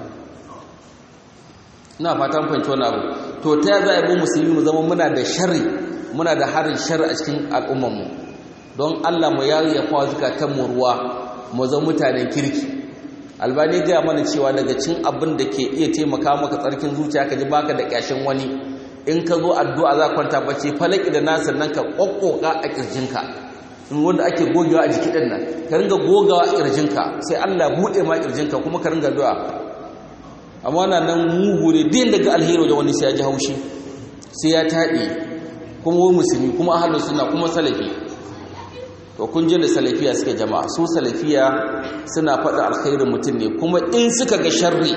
ina fatan fahimci wani abu to ta za a yi mu musulmi mu zama muna da sharri muna da harin sharri a cikin al'ummarmu don Allah mu yayi ya kawo zukatan mu ruwa mu zama mutanen kirki albani gaya mana cewa daga cin abin da ke iya taimaka maka tsarkin zuciya ka ji baka da kyashin wani in ka zo addu'a za kwanta bacci falaki da nasir nan ka kokkoka a kirjinka in wanda ake gogewa a jiki din nan ka ringa gogawa a kirjinka sai Allah bude ma kirjinka kuma ka ringa addu'a amma na nan mugu ne din daga alheri da wani sai ya ji haushi sai ya taɗi kuma wani musulmi kuma ahlus sunna kuma salafi to kun ji da salafiya suke jama'a su salafiya suna faɗa alkhairin mutum ne kuma in suka ga sharri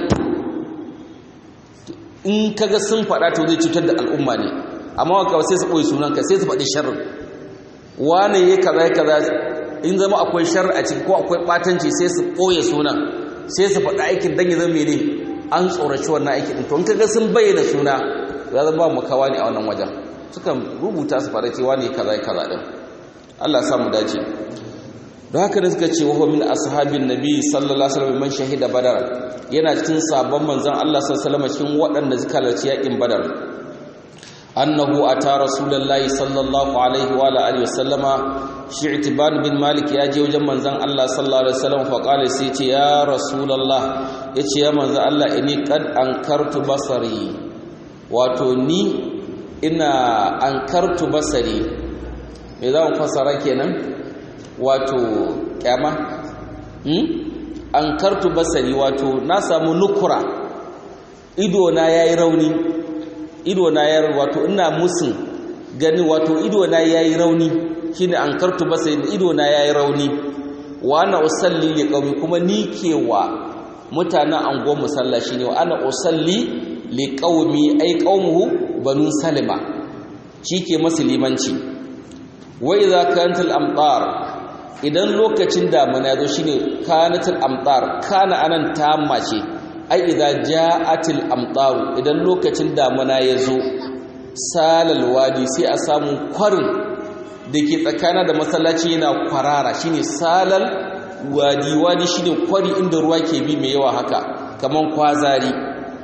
in kaga sun faɗa to zai cutar da al'umma ne amma wa sai su ɓoye sunanka sai su faɗi sharri wane ya kaza ya kaza in zama akwai sharri a ciki ko akwai ɓatanci sai su ɓoye sunan sai su faɗi aikin dan ya zama mene an tsoraci wannan aikin ɗin to in kaga sun bayyana suna ya zama makawa ne a wannan wajen sukan rubuta su faɗa cewa ne kaza ya kaza ɗin Allah samu dace don haka da suka ce wa min ashabin nabi sallallahu alaihi wasallam man shahida badar yana cikin sabon manzon Allah sallallahu alaihi cikin waɗanda suka halarci yakin badar annahu ata rasulullahi sallallahu alaihi wa alihi wasallama shi'tiban bin malik ya je wajen manzon Allah sallallahu alaihi wasallam fa qala sai ce ya rasulullah yace ya manzon Allah inni qad ankartu basari wato ni ina ankartu basari me za mu fassara kenan wato kyama hmm? an kartu basari wato na samu nukura ido na yayi rauni ido na ya wato ina musun gani wato ido na yayi rauni shine an kartu ba sai ido na yayi rauni wa ana usalli li qaumi kuma ni ke wa mutanen angon musalla shine wa ana usalli li qaumi ai qaumuhu banu salima ke masu limanci wa idza kanat amtar idan lokacin damuna yazo shine kanatul amtar kana anan tamma ce ai idza ja'atil amtar idan lokacin damuna yazo salal wadi sai a samu kwarin dake tsakana da masallaci yana kwarara shine salal wadi wadi shine kwari inda ruwa ke bi mai yawa haka kaman kwazari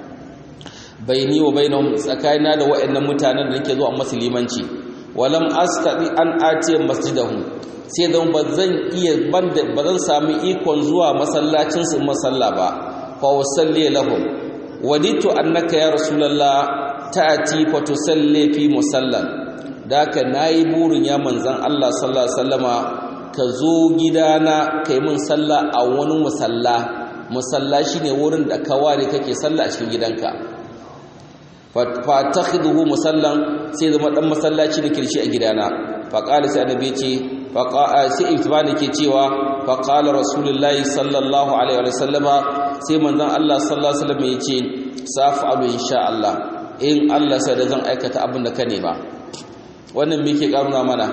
baini wa bainahum tsakanina da waɗannan mutanen da nake zuwa musulmanci walam astati an atiya masjidahum sai dan bazan iya banda bazan samu ikon zuwa masallacin su masalla ba fa usalli lahum waditu annaka ya rasulullah ta'ati fa tusalli fi musallan daka nayi burin ya manzon Allah sallallahu alaihi wasallama ka zo gidana kai mun sallah a wani musalla musalla shine wurin da ka ware kake sallah a cikin gidanka fatakhiduhu musallan sai zama dan masallaci da kirshi a gidana fa qala sai annabi ce fa sai itibani ke cewa fa qala rasulullahi sallallahu alaihi wa sallama sai manzon Allah sallallahu alaihi wasallam yace safa'alu insha Allah in Allah sai da zan aikata abin da ka nema wannan me yake karuna mana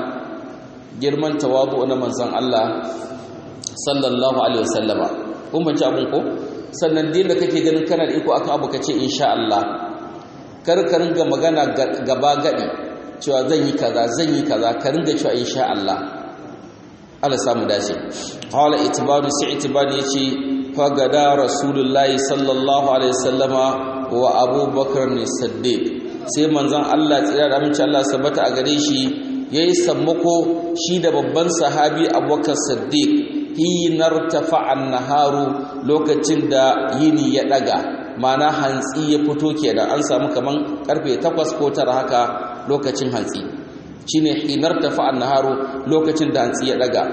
girman tawadu na manzon Allah sallallahu alaihi wa sallama kun bace abun ko sannan din da kake ganin kana da iko akan abu kace insha Allah kar ka ringa magana gaba gadi cewa zan yi kaza zan yi kaza ka ringa cewa insha Allah Allah samu dace qala itibadu sai itibadu yace fa gada rasulullahi sallallahu alaihi wasallama wa abubakar ne siddiq sai manzon Allah tsira da amince Allah sabata a gare shi yayi sammako shi da babban sahabi abubakar siddiq hinar tafa'an naharu lokacin da yini ya daga mana hantsi ya fito kenan an samu kaman karfe 8 ko 9 haka lokacin hantsi shine hinar tafa'an naharu lokacin da hantsi ya daga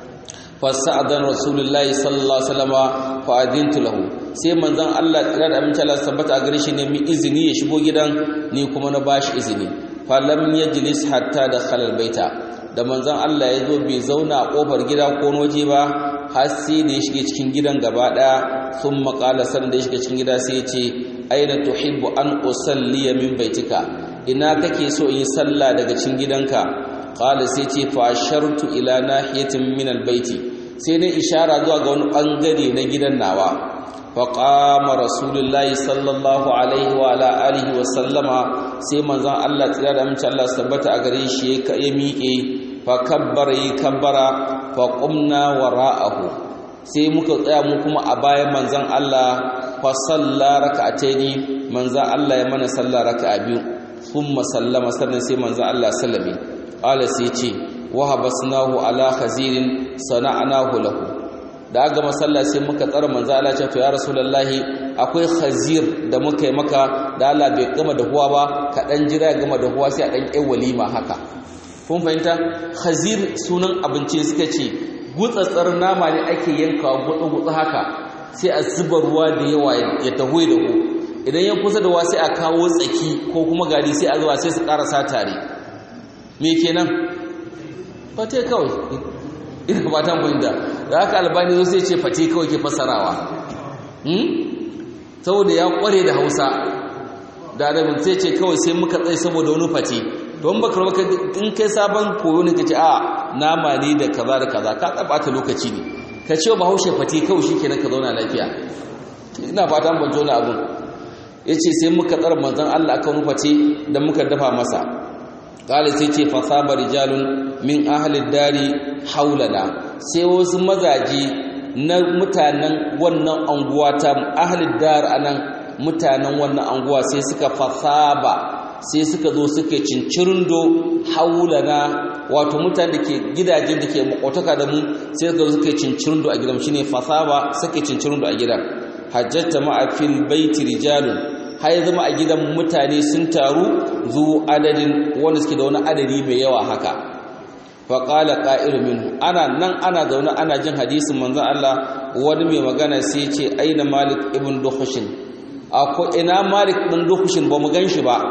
fasa'adan rasulullahi sallallahu alaihi wasallam fa adintu lahu sai manzon Allah tsira da amince Allah tabbata a gare shi ne mi izini ya shigo gidan ni kuma na bashi izini fa lam yajlis hatta dakhala albayta da manzon Allah ya zo bai zauna a kofar gida ko waje ba har sai da ya shige cikin gidan gaba daya sun maƙala san da ya shiga cikin gida sai ya ce aina tuhibbu an usalli min baitika ina kake so in yi sallah daga cikin gidanka qala sai ce fa ashartu ila nahiyatin min albayti sai na ishara zuwa ga wani bangare na gidan nawa fa qama rasulullahi sallallahu alaihi wa ala alihi wa sallama sai manzon Allah tsira da amince Allah tabbata a gare shi ya miƙe fa kabbara yi kabbara fa qumna wara'ahu sai muka tsaya mu kuma a bayan manzon Allah fa salla raka'ataini manzon Allah ya mana salla raka'a biyu thumma sallama sannan sai manzon Allah sallame qala sai ce wa habasnahu ala khazirin sana'nahu lahu da aka masalla sai muka tsara manzo Allah ce to ya rasulullahi akwai khazir da muka yi maka da Allah bai gama da huwa ba ka dan jira ya gama da huwa sai a dan kai walima haka kun fahimta khazir sunan abinci suka ce gutsatsar nama ne ake yankawa gutsu gutsu haka sai a zuba ruwa da yawa ya taho da ku idan ya kusa da wa sai a kawo tsaki ko kuma gari sai a zuwa sai su karasa tare me kenan fate kawai ina fatan fahimta da haka albani zo sai ce fate kawai ke fasarawa saboda ya kware da hausa da arabin sai ce kawai sai muka tsaye saboda wani fate don baka baka in kai sabon koyo ne kace a nama ne da kaza da kaza ka tsabata lokaci ne ka ce ba haushe fate kawai shikenan ka zauna lafiya ina fatan ban jona abun yace sai muka tsara manzon Allah akan fate da muka dafa masa kala sai ce fasaba rijalun min ahalin dari haulana sai wasu mazaje na mutanen wannan anguwa ta ahalin dar anan mutanen wannan anguwa sai suka fasaba sai suka zo suka cincirindo haulana wato mutane da ke gidajen da ke makwataka da mu sai suka zo suka cincirindo a gidan shine fasaba suka cincirindo a gidan hajjata ma'a fil baiti rijalun har ya zama a gidan mutane sun taru zu adadin wanda suke da wani adadi mai yawa haka faƙala ƙa'iru minhu ana nan ana zaune ana jin hadisin manzan Allah wani mai magana sai ce aina malik ibn duhushin akwai ina malik ɗin duhushin ba mu gan shi ba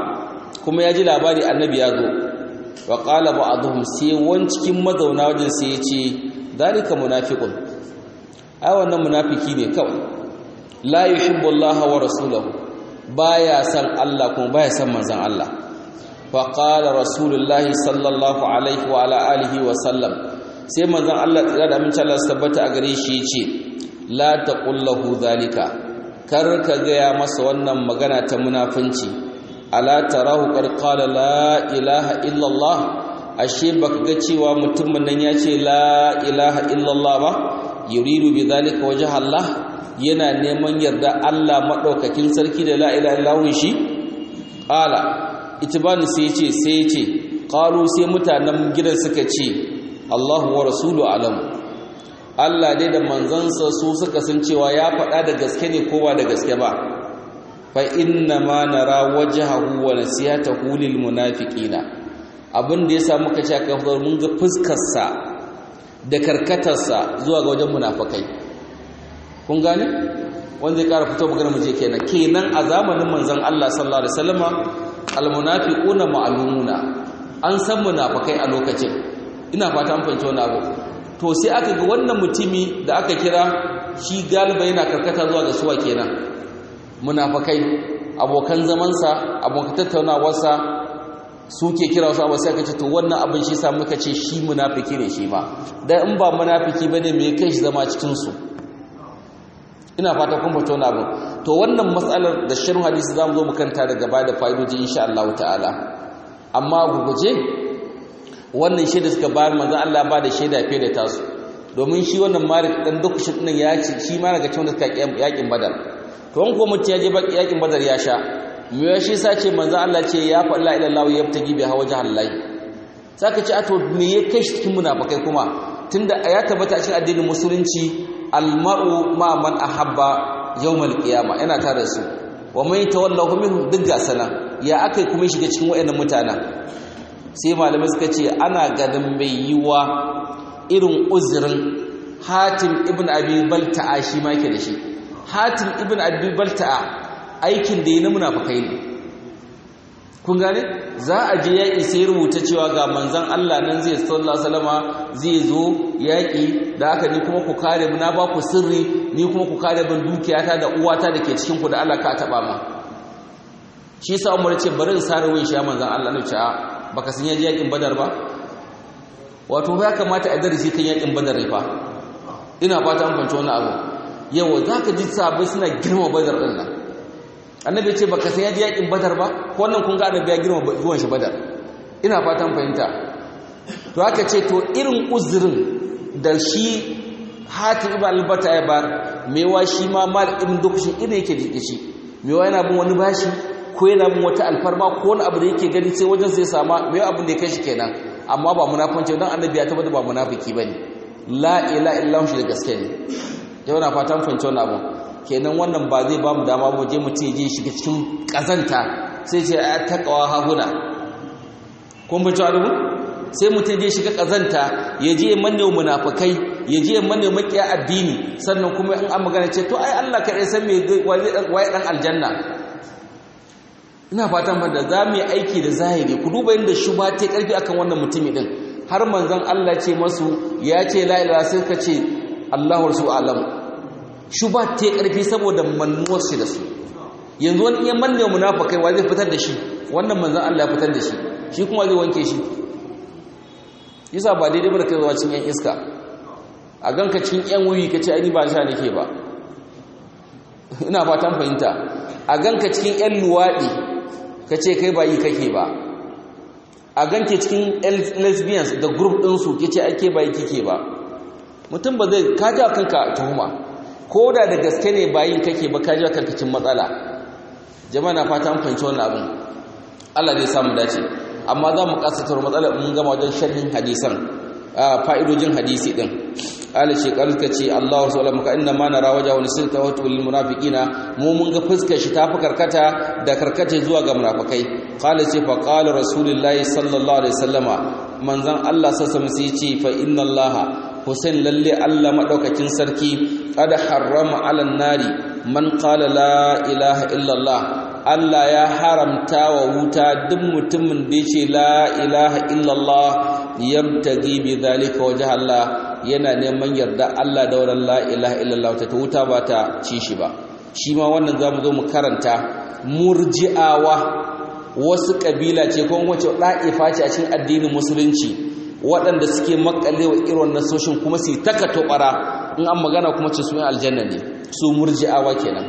kuma ya ji labari annabi ya zo wa qala ba'dhum sai wani cikin mazauna wajen sai ya ce dalika munafiqun ai wannan munafiki ne kawai la yuhibbu Allah wa rasulahu baya san Allah kuma baya san manzon Allah fa qala rasulullah sallallahu alaihi wa ala alihi wa sallam sai manzon Allah tsira da amincin Allah su tabbata a gare shi yace la taqul lahu zalika kar ka gaya masa wannan magana ta munafunci ala tarahu qad qala la ilaha illa Allah ashe baka ga cewa mutumin nan ya ce la ilaha illa Allah ba yuridu bi zalika wajha Allah yana neman yarda Allah madaukakin sarki da la ilaha illa shi qala itibani sai ya ce sai ya ce qalu sai mutanen gidan suka ce Allahu wa rasulu alam Allah dai da manzansa su suka san cewa ya faɗa da gaske ne ko ba da gaske ba fa inna ma nara wajhahu wa nasiyatahu lil munafiqina abin da yasa muka ce aka mun ga fuskar sa da karkatarsa zuwa ga wajen munafikai kun gane wanda ya ƙara fito magana mu je kenan kenan a zamanin manzon Allah sallallahu alaihi wasallama al munafiquna ma'lumuna an san munafikai a lokacin ina fata an fahimci wannan abu to sai aka ga wannan mutumi da aka kira shi galiba yana karkata zuwa ga suwa kenan munafakai abokan zamansa abokan tattaunawarsa suke kira wasu abu sai aka ce to wannan abin shi sa muka ce shi munafiki ne shi ma dan in ba munafiki bane me kai shi zama cikin su ina fata kun fito na abu to wannan matsalar da shirin hadisi zamu zo mu kanta daga baya da fa'idoji insha Allah ta'ala amma guguje wannan shaida suka bayar manzo Allah ba da shaida fiye da tasu domin shi wannan Malik dan dukushin din ya ce shi ma daga cikin suka yakin Badar to an ko mutum ya je yakin Badar ya sha me ya shi sa ce manzo Allah ce ya fa la ilaha illallah yabtagi bi hawaja Allah saka ce ato me ya kai shi cikin munafikai kuma tunda ya tabbata cikin addinin musulunci almar'u ma man ahabba yawmal qiyama yana tare su wa man tawallahu minhum duk gasana ya akai kuma shiga cikin wayannan mutanen sai malamai suka ce ana ganin mai yiwa irin uzurin hatim ibn abi balta'a shi ma yake da shi hatim ibn abi balta'a aikin da yi na munafukai ne kun gane za a je yaƙi sai rubuta cewa ga manzan Allah nan zai sallallahu salama zai zo yaƙi da haka ni kuma ku kare mu na ba ku sirri ni kuma ku kare bin dukiyata da uwata da ke cikin ku da Allah ka taɓa ma shi sa umar ce bari in sare wayin shi manzan Allah ne ce baka san yaji yakin badar ba wato ya kamata a darasi kan yakin badar ne fa ina fata an fahimci wannan abu yawa zaka ji sabai suna girma badar din nan annabi ce baka san yaji yakin badar ba ko wannan kun ga annabi ya girma zuwan shi badar ina fata an fahimta to aka ce to irin uzurin da shi hatim ibn albata ya bar mewa shi ma mal ibn dukushin ina yake da shi mewa yana bin wani bashi ko yana bin wata alfarma ko wani abu da yake gani sai wajen sai sama mai abin da ya kai shi kenan amma ba munafanci don annabi ya tabbata ba munafiki bane la ila illa shi da gaske ne yau na fatan fahimci wannan abu kenan wannan ba zai ba mu dama mu je mu ce je shiga cikin kazanta sai ce a taqwa hahuna kun bi cewa sai mutum je shiga kazanta ya je manne munafikai ya je manne makiya addini sannan kuma in an magana ce to ai Allah kaɗai san me waye dan aljanna ina fatan da za mu yi aiki da zahiri ku duba inda shuba ta karfi akan wannan mutumi din har manzon Allah ce masu ya ce la ilaha sai ka ce Allahu rasul alam shuba ta karfi saboda mannuwar shi da su yanzu wani iya manne munafikai wa zai fitar da shi wannan manzon Allah ya fitar da shi shi kuma zai wanke shi yasa ba daidai ba da kai zuwa cikin yan iska a ganka cikin yan wuyi ka ce ai ba sha nake ba ina fatan fahimta a ganka cikin yan luwaɗi ka ce kai ba yi kake ba a ganke cikin lesbians da group ɗinsu ke ce ake ba yi kike ba mutum ba zai kaji a kanka tuhuma ko da da gaske ne ba yi kake ba kaji a karkacin matsala jama'a na fata an fahimci wannan abin allah zai samu dace amma za mu kasatar matsalar mun gama wajen sharhin hadisan fa'idojin hadisi din ala ce kalka ce Allah wasu ala muka inna ma nara waja wani sirta wata wani munafiqina mu mun ga fuskar shi tafi karkata da karkata zuwa ga munafikai qala ce fa qala rasulullahi sallallahu alaihi wasallama manzon Allah sallallahu alaihi ce fa inna Allah Hussein lalle Allah madaukakin sarki qad harrama ala nari man qala la ilaha illa Allah Allah ya haramta wa wuta duk mutumin da yace la ilaha illallah yabtagi bi zalika wajha Allah yana neman yarda Allah da wannan la ilaha illallah ta wuta ba ta ci shi ba shi ma wannan zamu zo mu karanta murji'awa wasu kabila ce ko wace da'ifa ce a cikin addinin musulunci waɗanda suke makalewa irin wannan soshin kuma su taka tobara in an magana kuma ce su yin aljanna ne su murji'awa kenan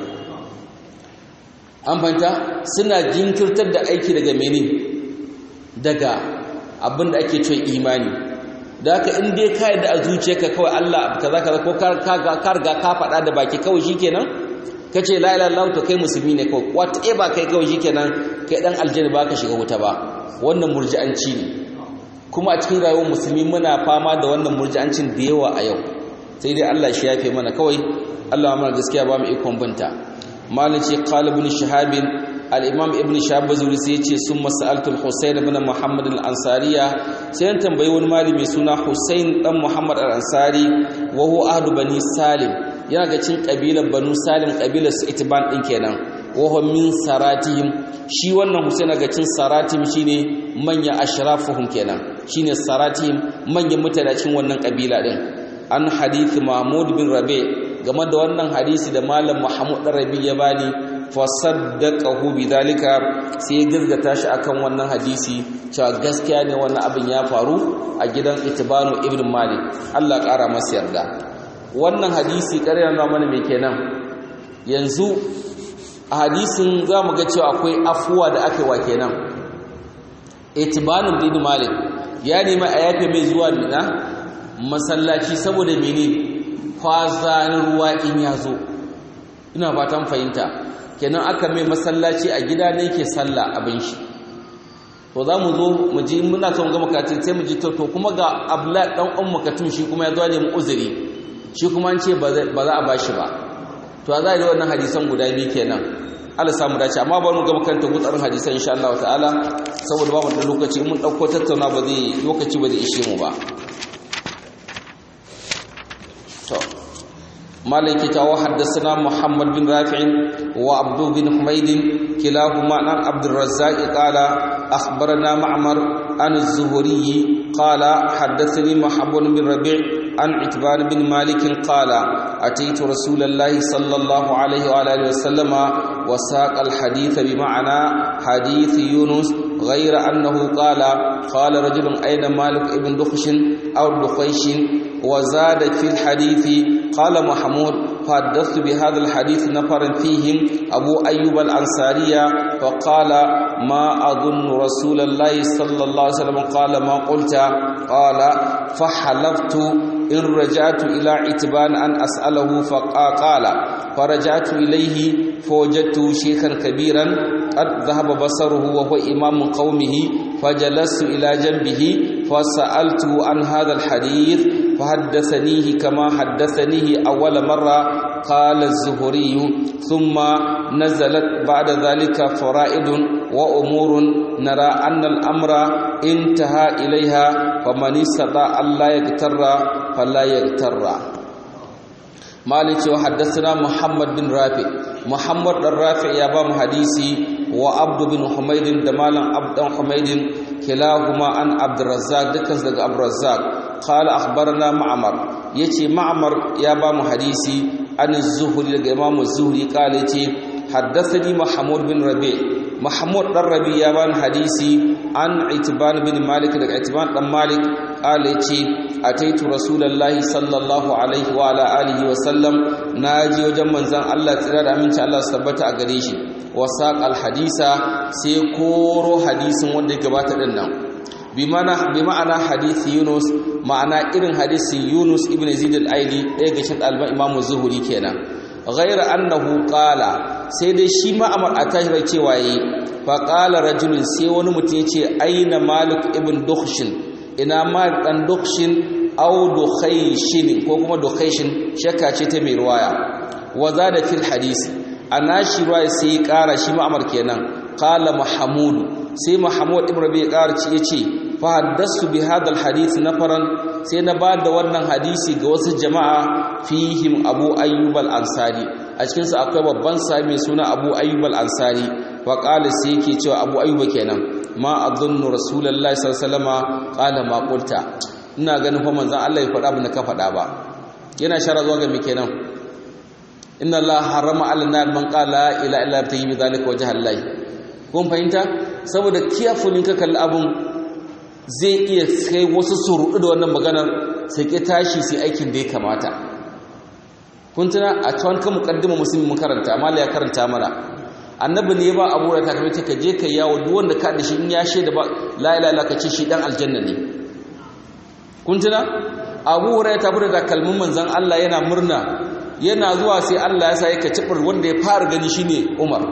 an fahimta suna jinkirtar da aiki daga mene daga abin da ake cewa imani da haka in dai ka yadda a zuciyarka kawai Allah kaza kaza ko ka riga ka faɗa da baki kawai shikenan kace la ilaha illallah to kai musulmi ne kawai whatever kai kawai shikenan kai dan aljanna ba ka shiga wuta ba wannan murji'anci ne kuma a cikin rayuwar musulmi muna fama da wannan murji'ancin da yawa a yau sai dai Allah shi yafe mana kawai Allah mana gaskiya ba mu ikon binta malici qala ibn shahab al-imam ibn shahab bazuri sai yace summa sa'altu al-husayn ibn muhammad al-ansariya sai an tambayi wani malami suna husayn dan muhammad al-ansari wa huwa ahlu bani salim yana ga cin kabilar banu salim kabilar su itiban din kenan wa huwa min saratihim shi wannan husayn ga cin saratihim shine manya ashrafuhum kenan shine saratihim manyan mutane cikin wannan kabila din an hadith mahmud bin rabi' game da wannan hadisi da malam Muhammad Rabi ya bani fa saddaqahu bidalika sai ya gaskata shi akan wannan hadisi cewa gaskiya ne wannan abin ya faru a gidan Itibanu ibn Malik Allah ƙara masa yarda wannan hadisi ƙarya na mana me kenan yanzu a hadisin zamu ga cewa akwai afuwa da aka wa kenan Itibanu ibn Malik ya nemi a yafe mai zuwa mina masallaci saboda menene kwazanin ruwa in ya zo ina fatan fahimta kenan aka mai masallaci a gida ne ke sallah abin shi to za mu zo mu ji muna son gama katin sai mu ji to kuma ga abla dan ummu katum shi kuma ya zo ne mu uzuri shi kuma an ce ba za a bashi ba to za a yi wannan hadisan guda biyu kenan Allah samu dace amma ba mu gama kanta gutsarin hadisan insha Allah ta'ala saboda ba mu da lokaci mun dauko tattauna ba zai lokaci ba zai ishe mu ba مالك تاو حدثنا محمد بن رافع وعبد بن حميد كلاهما عن عبد الرزاق قال أخبرنا معمر عن الزهري قال حدثني محمد بن ربيع عن عتبان بن مالك قال أتيت رسول الله صلى الله عليه وآله وسلم وساق الحديث بمعنى حديث يونس غير أنه قال قال رجل أين مالك ابن دخش أو دخيش وزاد في الحديث قال محمود فحدثت بهذا الحديث نفرا فيهم أبو أيوب الأنصارية فقال ما أظن رسول الله صلى الله عليه وسلم قال ما قلت قال فحلفت إن رجعت إلى عتبان أن أسأله فقال فرجعت إليه فوجدت شيخا كبيرا قد ذهب بصره وهو إمام قومه فجلست إلى جنبه فسألته عن هذا الحديث فحدثنيه كما حدثنيه أول مرة قال الزهري ثم نزلت بعد ذلك فرائد وأمور نرى أن الأمر انتهى إليها فمن استطاع ألا يغتر فلا يغتر مالك وحدثنا محمد بن رافع محمد بن رافع يا بام حديثي وعبد بن حميد دمالا عبد حميد كلاهما عن عبد الرزاق دكز دغ عبد الرزاق قال اخبرنا معمر يتي معمر يا بام حديثي عن الزهري دغ امام الزهري قال يتي حدثني محمود بن ربيع محمود بن ربيع يا بام حديثي عن عتبان بن مالك دغ عتبان بن مالك قال يتي ataitu rasulullahi sallallahu alaihi wa ala alihi wa sallam naji wajen manzon Allah tsira da aminci Allah su tabbata a gare shi wa saqal hadisa sai koro hadisin wanda ya gabata din nan bi mana bi ma'ana hadisi Yunus ma'ana irin hadisin Yunus ibn Zaid al-Aili ɗaya ga shin alban Imam Zuhri kenan ghayra annahu qala sai dai shi ma amar atahira cewa yi fa qala rajulun sai wani mutum ya ce aina Malik ibn Dukhshin ina ma dan dukshin aw dukhayshin ko kuma dukhayshin shakka ce ta mai riwaya wa zada fil hadisi anashi riwaya sai kara shi ma'amar kenan qala mahmud sai mahmud ibn rabi kara ci yace fa haddasu bi hadal hadith nafaran sai na bada wannan hadisi ga wasu jama'a fihim abu ayyub al ansari a cikin su akwai babban sahabi suna abu ayyub al ansari wa qala sai yake cewa abu ayyuba kenan ma adhunnu rasulullahi sallallahu alaihi wasallama qala ma qulta ina ganin fa manzon Allah ya faɗa abin da ka faɗa ba yana shara zuwa ga me kenan inna Allah harama ala nar man qala ila illa tayi bi zalika wajha Allah kun fahimta saboda kiyafulin ka kalli abun zai iya kai wasu surudu da wannan maganar sai ke tashi sai aikin da ya kamata kun tuna a tuwan kan mukaddima musulmi mun karanta amma ya karanta mana annabi ne ba abu da takamai ka je ka yawo duk wanda ka da shi in ya shaida ba la ilaha illa ka ce shi dan aljanna ne kun tuna abu hurairah ta bude da kalmun manzon Allah yana murna yana zuwa sai Allah ya sa yake cibir wanda ya fara gani shine Umar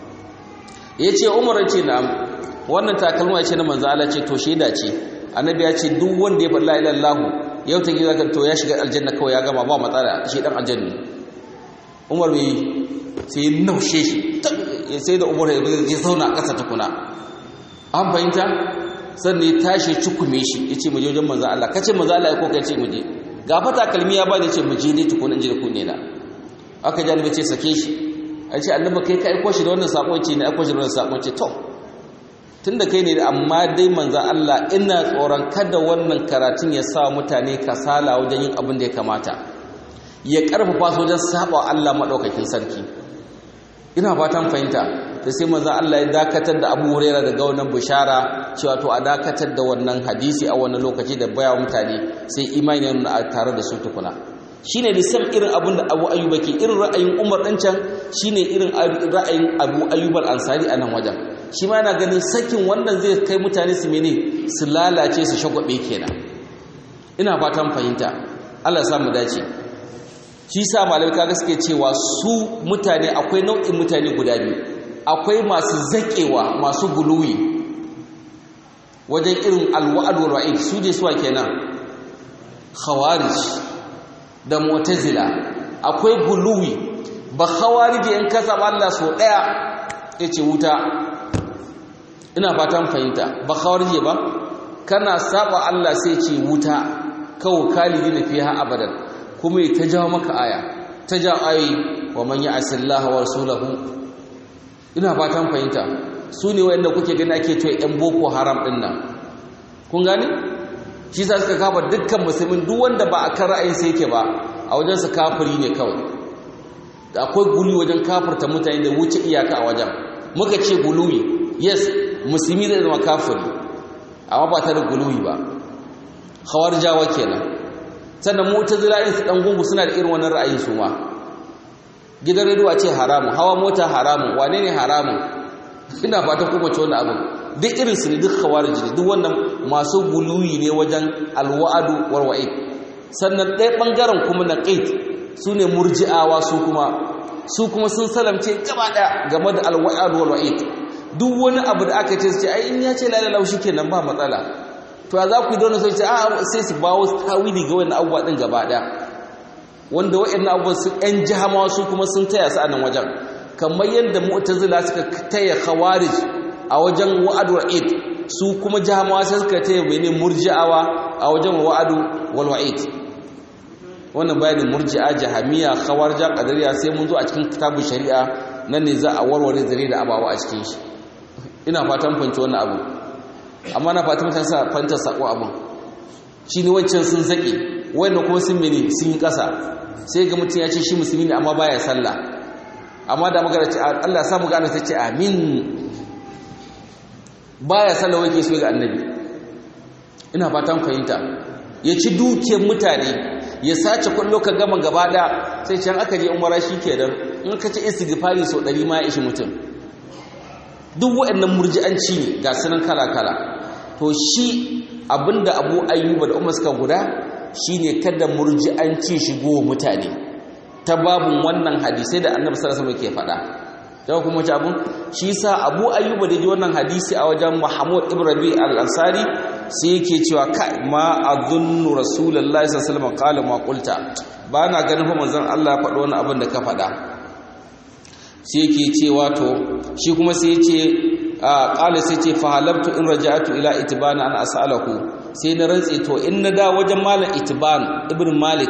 yace Umar yace na wannan takalma yace na manzon Allah ce to shaida ce annabi ya ce duk wanda ya faɗa la ilaha illallah yau ta gida to ya shiga aljanna kawai ya gama ba matsala shi dan aljanna Umar bai sai ya naushe shi sai da Umar ya zauna a ƙasa tukuna an fahimta sannan ya tashi cikume shi yace mu je wajen manzon Allah kace manzon Allah ya ko kace mu je ga fata kalmi ya bani ce mu je ne tukuna in je ku ne na aka ji annabi ce sake shi ai ce annabi kai ka aiko shi da wannan sako ce ne aiko shi da wannan sako ce to tunda kai ne amma dai manzon Allah ina tsoron kada wannan karatun ya sa mutane kasala wajen yin abin da ya kamata ya karfafa su wajen saba Allah madaukakin sarki ina fatan fahimta da sai manzon Allah ya dakatar da Abu Hurairah daga wannan bishara cewa to a dakatar da wannan hadisi a wannan lokaci da baya mutane sai imani ya nuna tare da su tukuna shine lisan irin abin da Abu Ayyub ke irin ra'ayin Umar dan can shine irin ra'ayin Abu Ayyub al-Ansari a nan wajen shi ma yana ganin sakin wannan zai kai mutane su mene su lalace su shagwabe kenan ina fatan fahimta Allah ya sa mu dace shi sa malamai kaga suke cewa su mutane akwai nau'in mutane guda biyu akwai masu zaƙewa masu guluwi wajen irin alwa'ad wal wa'id su je suwa kenan khawarij da mu'tazila akwai guluwi ba khawarij in ka saba Allah so daya yace wuta ina fatan fahimta ba khawarij ba kana saba Allah sai ce wuta kawo kalidina fiha abadan kuma ta jawo maka aya ta ja ayi wa man ya'sillaha wa rasulahu ina fatan fahimta su ne wanda kuke gani ake cewa yan boko haram din nan kun gane shi za suka kafa dukkan musulmin duk wanda ba a kan ra'ayin sai yake ba a wajen su kafiri ne kawai da akwai guli wajen kafirta mutane da wuce iyaka a wajen muka ce guluwi yes musulmi zai zama kafiri amma ba ta da guluwi ba jawa kenan sannan mu'tazila in su dan gungu suna da irin wannan ra'ayin su ma gidan rediyo ce haramun hawa mota haramun wane ne haramun ina fatan kuma ce wannan abin duk irin su ne duk khawarij ne duk wannan masu guluyi ne wajen alwa'adu wal wa'id sannan ɗaya bangaren kuma na qait su ne murji'awa su kuma su kuma sun salamce gaba ɗaya game da alwa'adu wal wa'id duk wani abu da aka ce su ce ai in ya ce la ilaha shikenan ba matsala to za ku yi don sai a sai su bawo tawili ga wannan abubuwa din gaba ɗaya wanda waɗannan abubuwan su ɗan jihamawa su kuma sun taya su a nan wajen kamar yadda mu'tazila suka taya khawarij a wajen wa'ad wa'id su kuma jihamawa sai suka taya mene murji'awa a wajen wa'ad wal wa'id wannan bayanin murji'a jahamiya khawarija qadariya sai mun zo a cikin kitabun shari'a nan ne za a warware zare da abawa a cikin shi ina fatan fanci wannan abu amma na fatan mutane sa fanta sako abun shine wancan sun zake wayannan kuma sun mene sun yi kasa sai ga mutum ya ce shi musulmi ne amma baya sallah amma da magana ce Allah ya samu gane sai ce amin baya sallah wai ke so ga annabi ina fatan fahimta ya ci dukiyar mutane ya sace kullo ka gama gaba da sai can aka je umara shikenan in ka ci istighfari so 100 ma ya ishi mutum duk waɗannan murji'anci ne ga sunan kala kala to shi abinda Abu Ayyuba da Umar suka guda shine kada murji'anci shigo mutane ta babun wannan hadisai da Annabi sallallahu alaihi wasallam ke faɗa sai kuma ci abun shi sa Abu Ayyuba da ji wannan hadisi a wajen Muhammad ibn Rabi al-Ansari sai yake cewa kai ma adunnu rasulullahi sallallahu alaihi wasallam qala ma qulta ba na ganin fa manzon Allah ya faɗo wani abin da ka faɗa sai yake cewa to shi kuma sai yace qala sai ce fa halabtu in raja'tu ila itibana an as'alahu sai na rantse to in na da wajen malam itiban ibn malik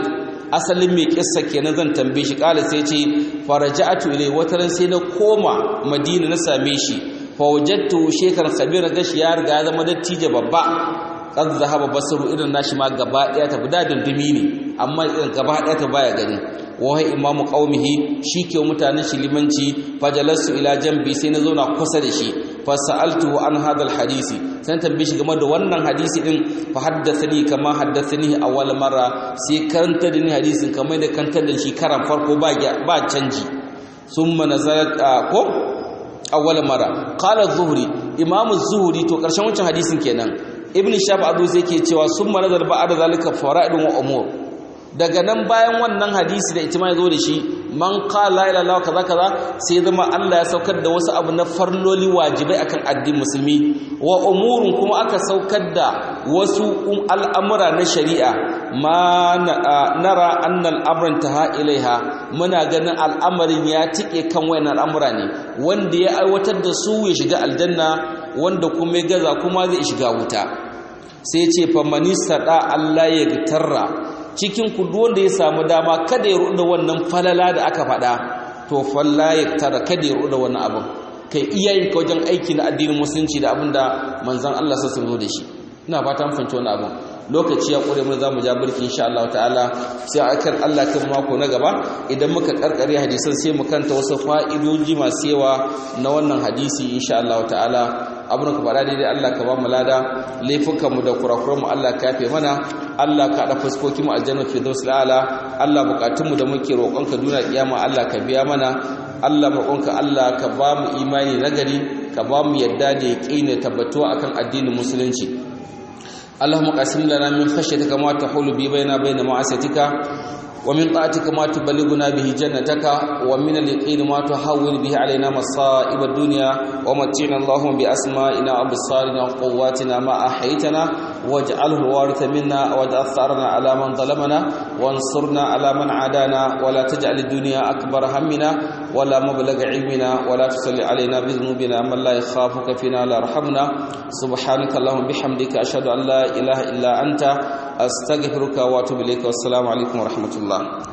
asalin mai kissa kenan zan tambaye shi kala sai ce faraja'atu ilai wataran sai na koma madina na same shi fa wajadtu shekar khabira gashi ya riga ya zama dattijo babba qad zahaba basaru irin nashi ma gaba daya ta da dundumi ne amma irin gaba daya ta baya gani wahai imamu qaumihi shike mutanen shi limanci fajalasu ila jambi sai na zauna kusa da shi fa sa'altuhu an hadha hadisi sai tambaye shi game da wannan hadisi din fa haddathani kama haddathani awwal marra sai karanta da ni hadisin kamar da kantar da shi karan farko ba ba canji summa nazalat ko awwal marra qala az-zuhri imamu az-zuhri to karshen wancan hadisin kenan ibn shab adu sai ke cewa summa nazar ba'da zalika fara'idun wa umur daga nan bayan wannan hadisi da ita ma zo da shi man qala la ilaha kaza kaza sai zama Allah ya saukar da wasu abu na farloli wajibai akan addinin musulmi wa umurun kuma aka saukar da wasu al'amura na shari'a ma nara anna al'amran taha ilaiha muna ganin al'amarin ya tike kan wayannan al'amura ne wanda ya aiwatar da su ya shiga aljanna wanda kuma ya gaza kuma zai shiga wuta sai ce fa manisada Allah ya gitarra cikin ku wanda ya samu dama kada ya ruɗa wannan falala da aka faɗa to falla ya tara kada ya ruɗa wannan abin kai iyayen ka wajen aiki na addinin musulunci da abin da manzon Allah sa zo da shi ina fata mun fahimci wannan abin lokaci ya kure mu za mu ja birki insha Allah ta'ala sai akan Allah kan mako na gaba idan muka karkare hadisan sai mu kanta wasu fa'idoji masu yawa na wannan hadisi insha Allah ta'ala abin ka faɗa daidai Allah ka ba mu lada laifukanmu da kurakuranmu Allah ka yafe mana Allah ka haɗa fuskokinmu aljanna fi daus la'ala Allah bukatunmu da muke roƙonka duniya kiyama Allah ka biya mana Allah roƙonka Allah ka ba mu imani nagari ka ba mu yadda da yaƙini tabbatuwa akan addinin musulunci اللهم قسم لنا من خشيتك ما تحول بي بين بين معصيتك ومن طاعتك ما تبلغنا به جنتك ومن اليقين ما تحول به علينا مصائب الدنيا ومتعنا اللهم بأسمائنا وبصارنا وقواتنا ما أحيتنا واجعله الوارث منا واجعل ثارنا على من ظلمنا وانصرنا على من عادانا ولا تجعل الدنيا أكبر همنا ولا مبلغ علمنا ولا تصل علينا بذنوبنا من لا يخافك فينا لا يرحمنا سبحانك اللهم بحمدك أشهد أن لا إله إلا أنت أستغفرك وأتوب إليك والسلام عليكم ورحمة الله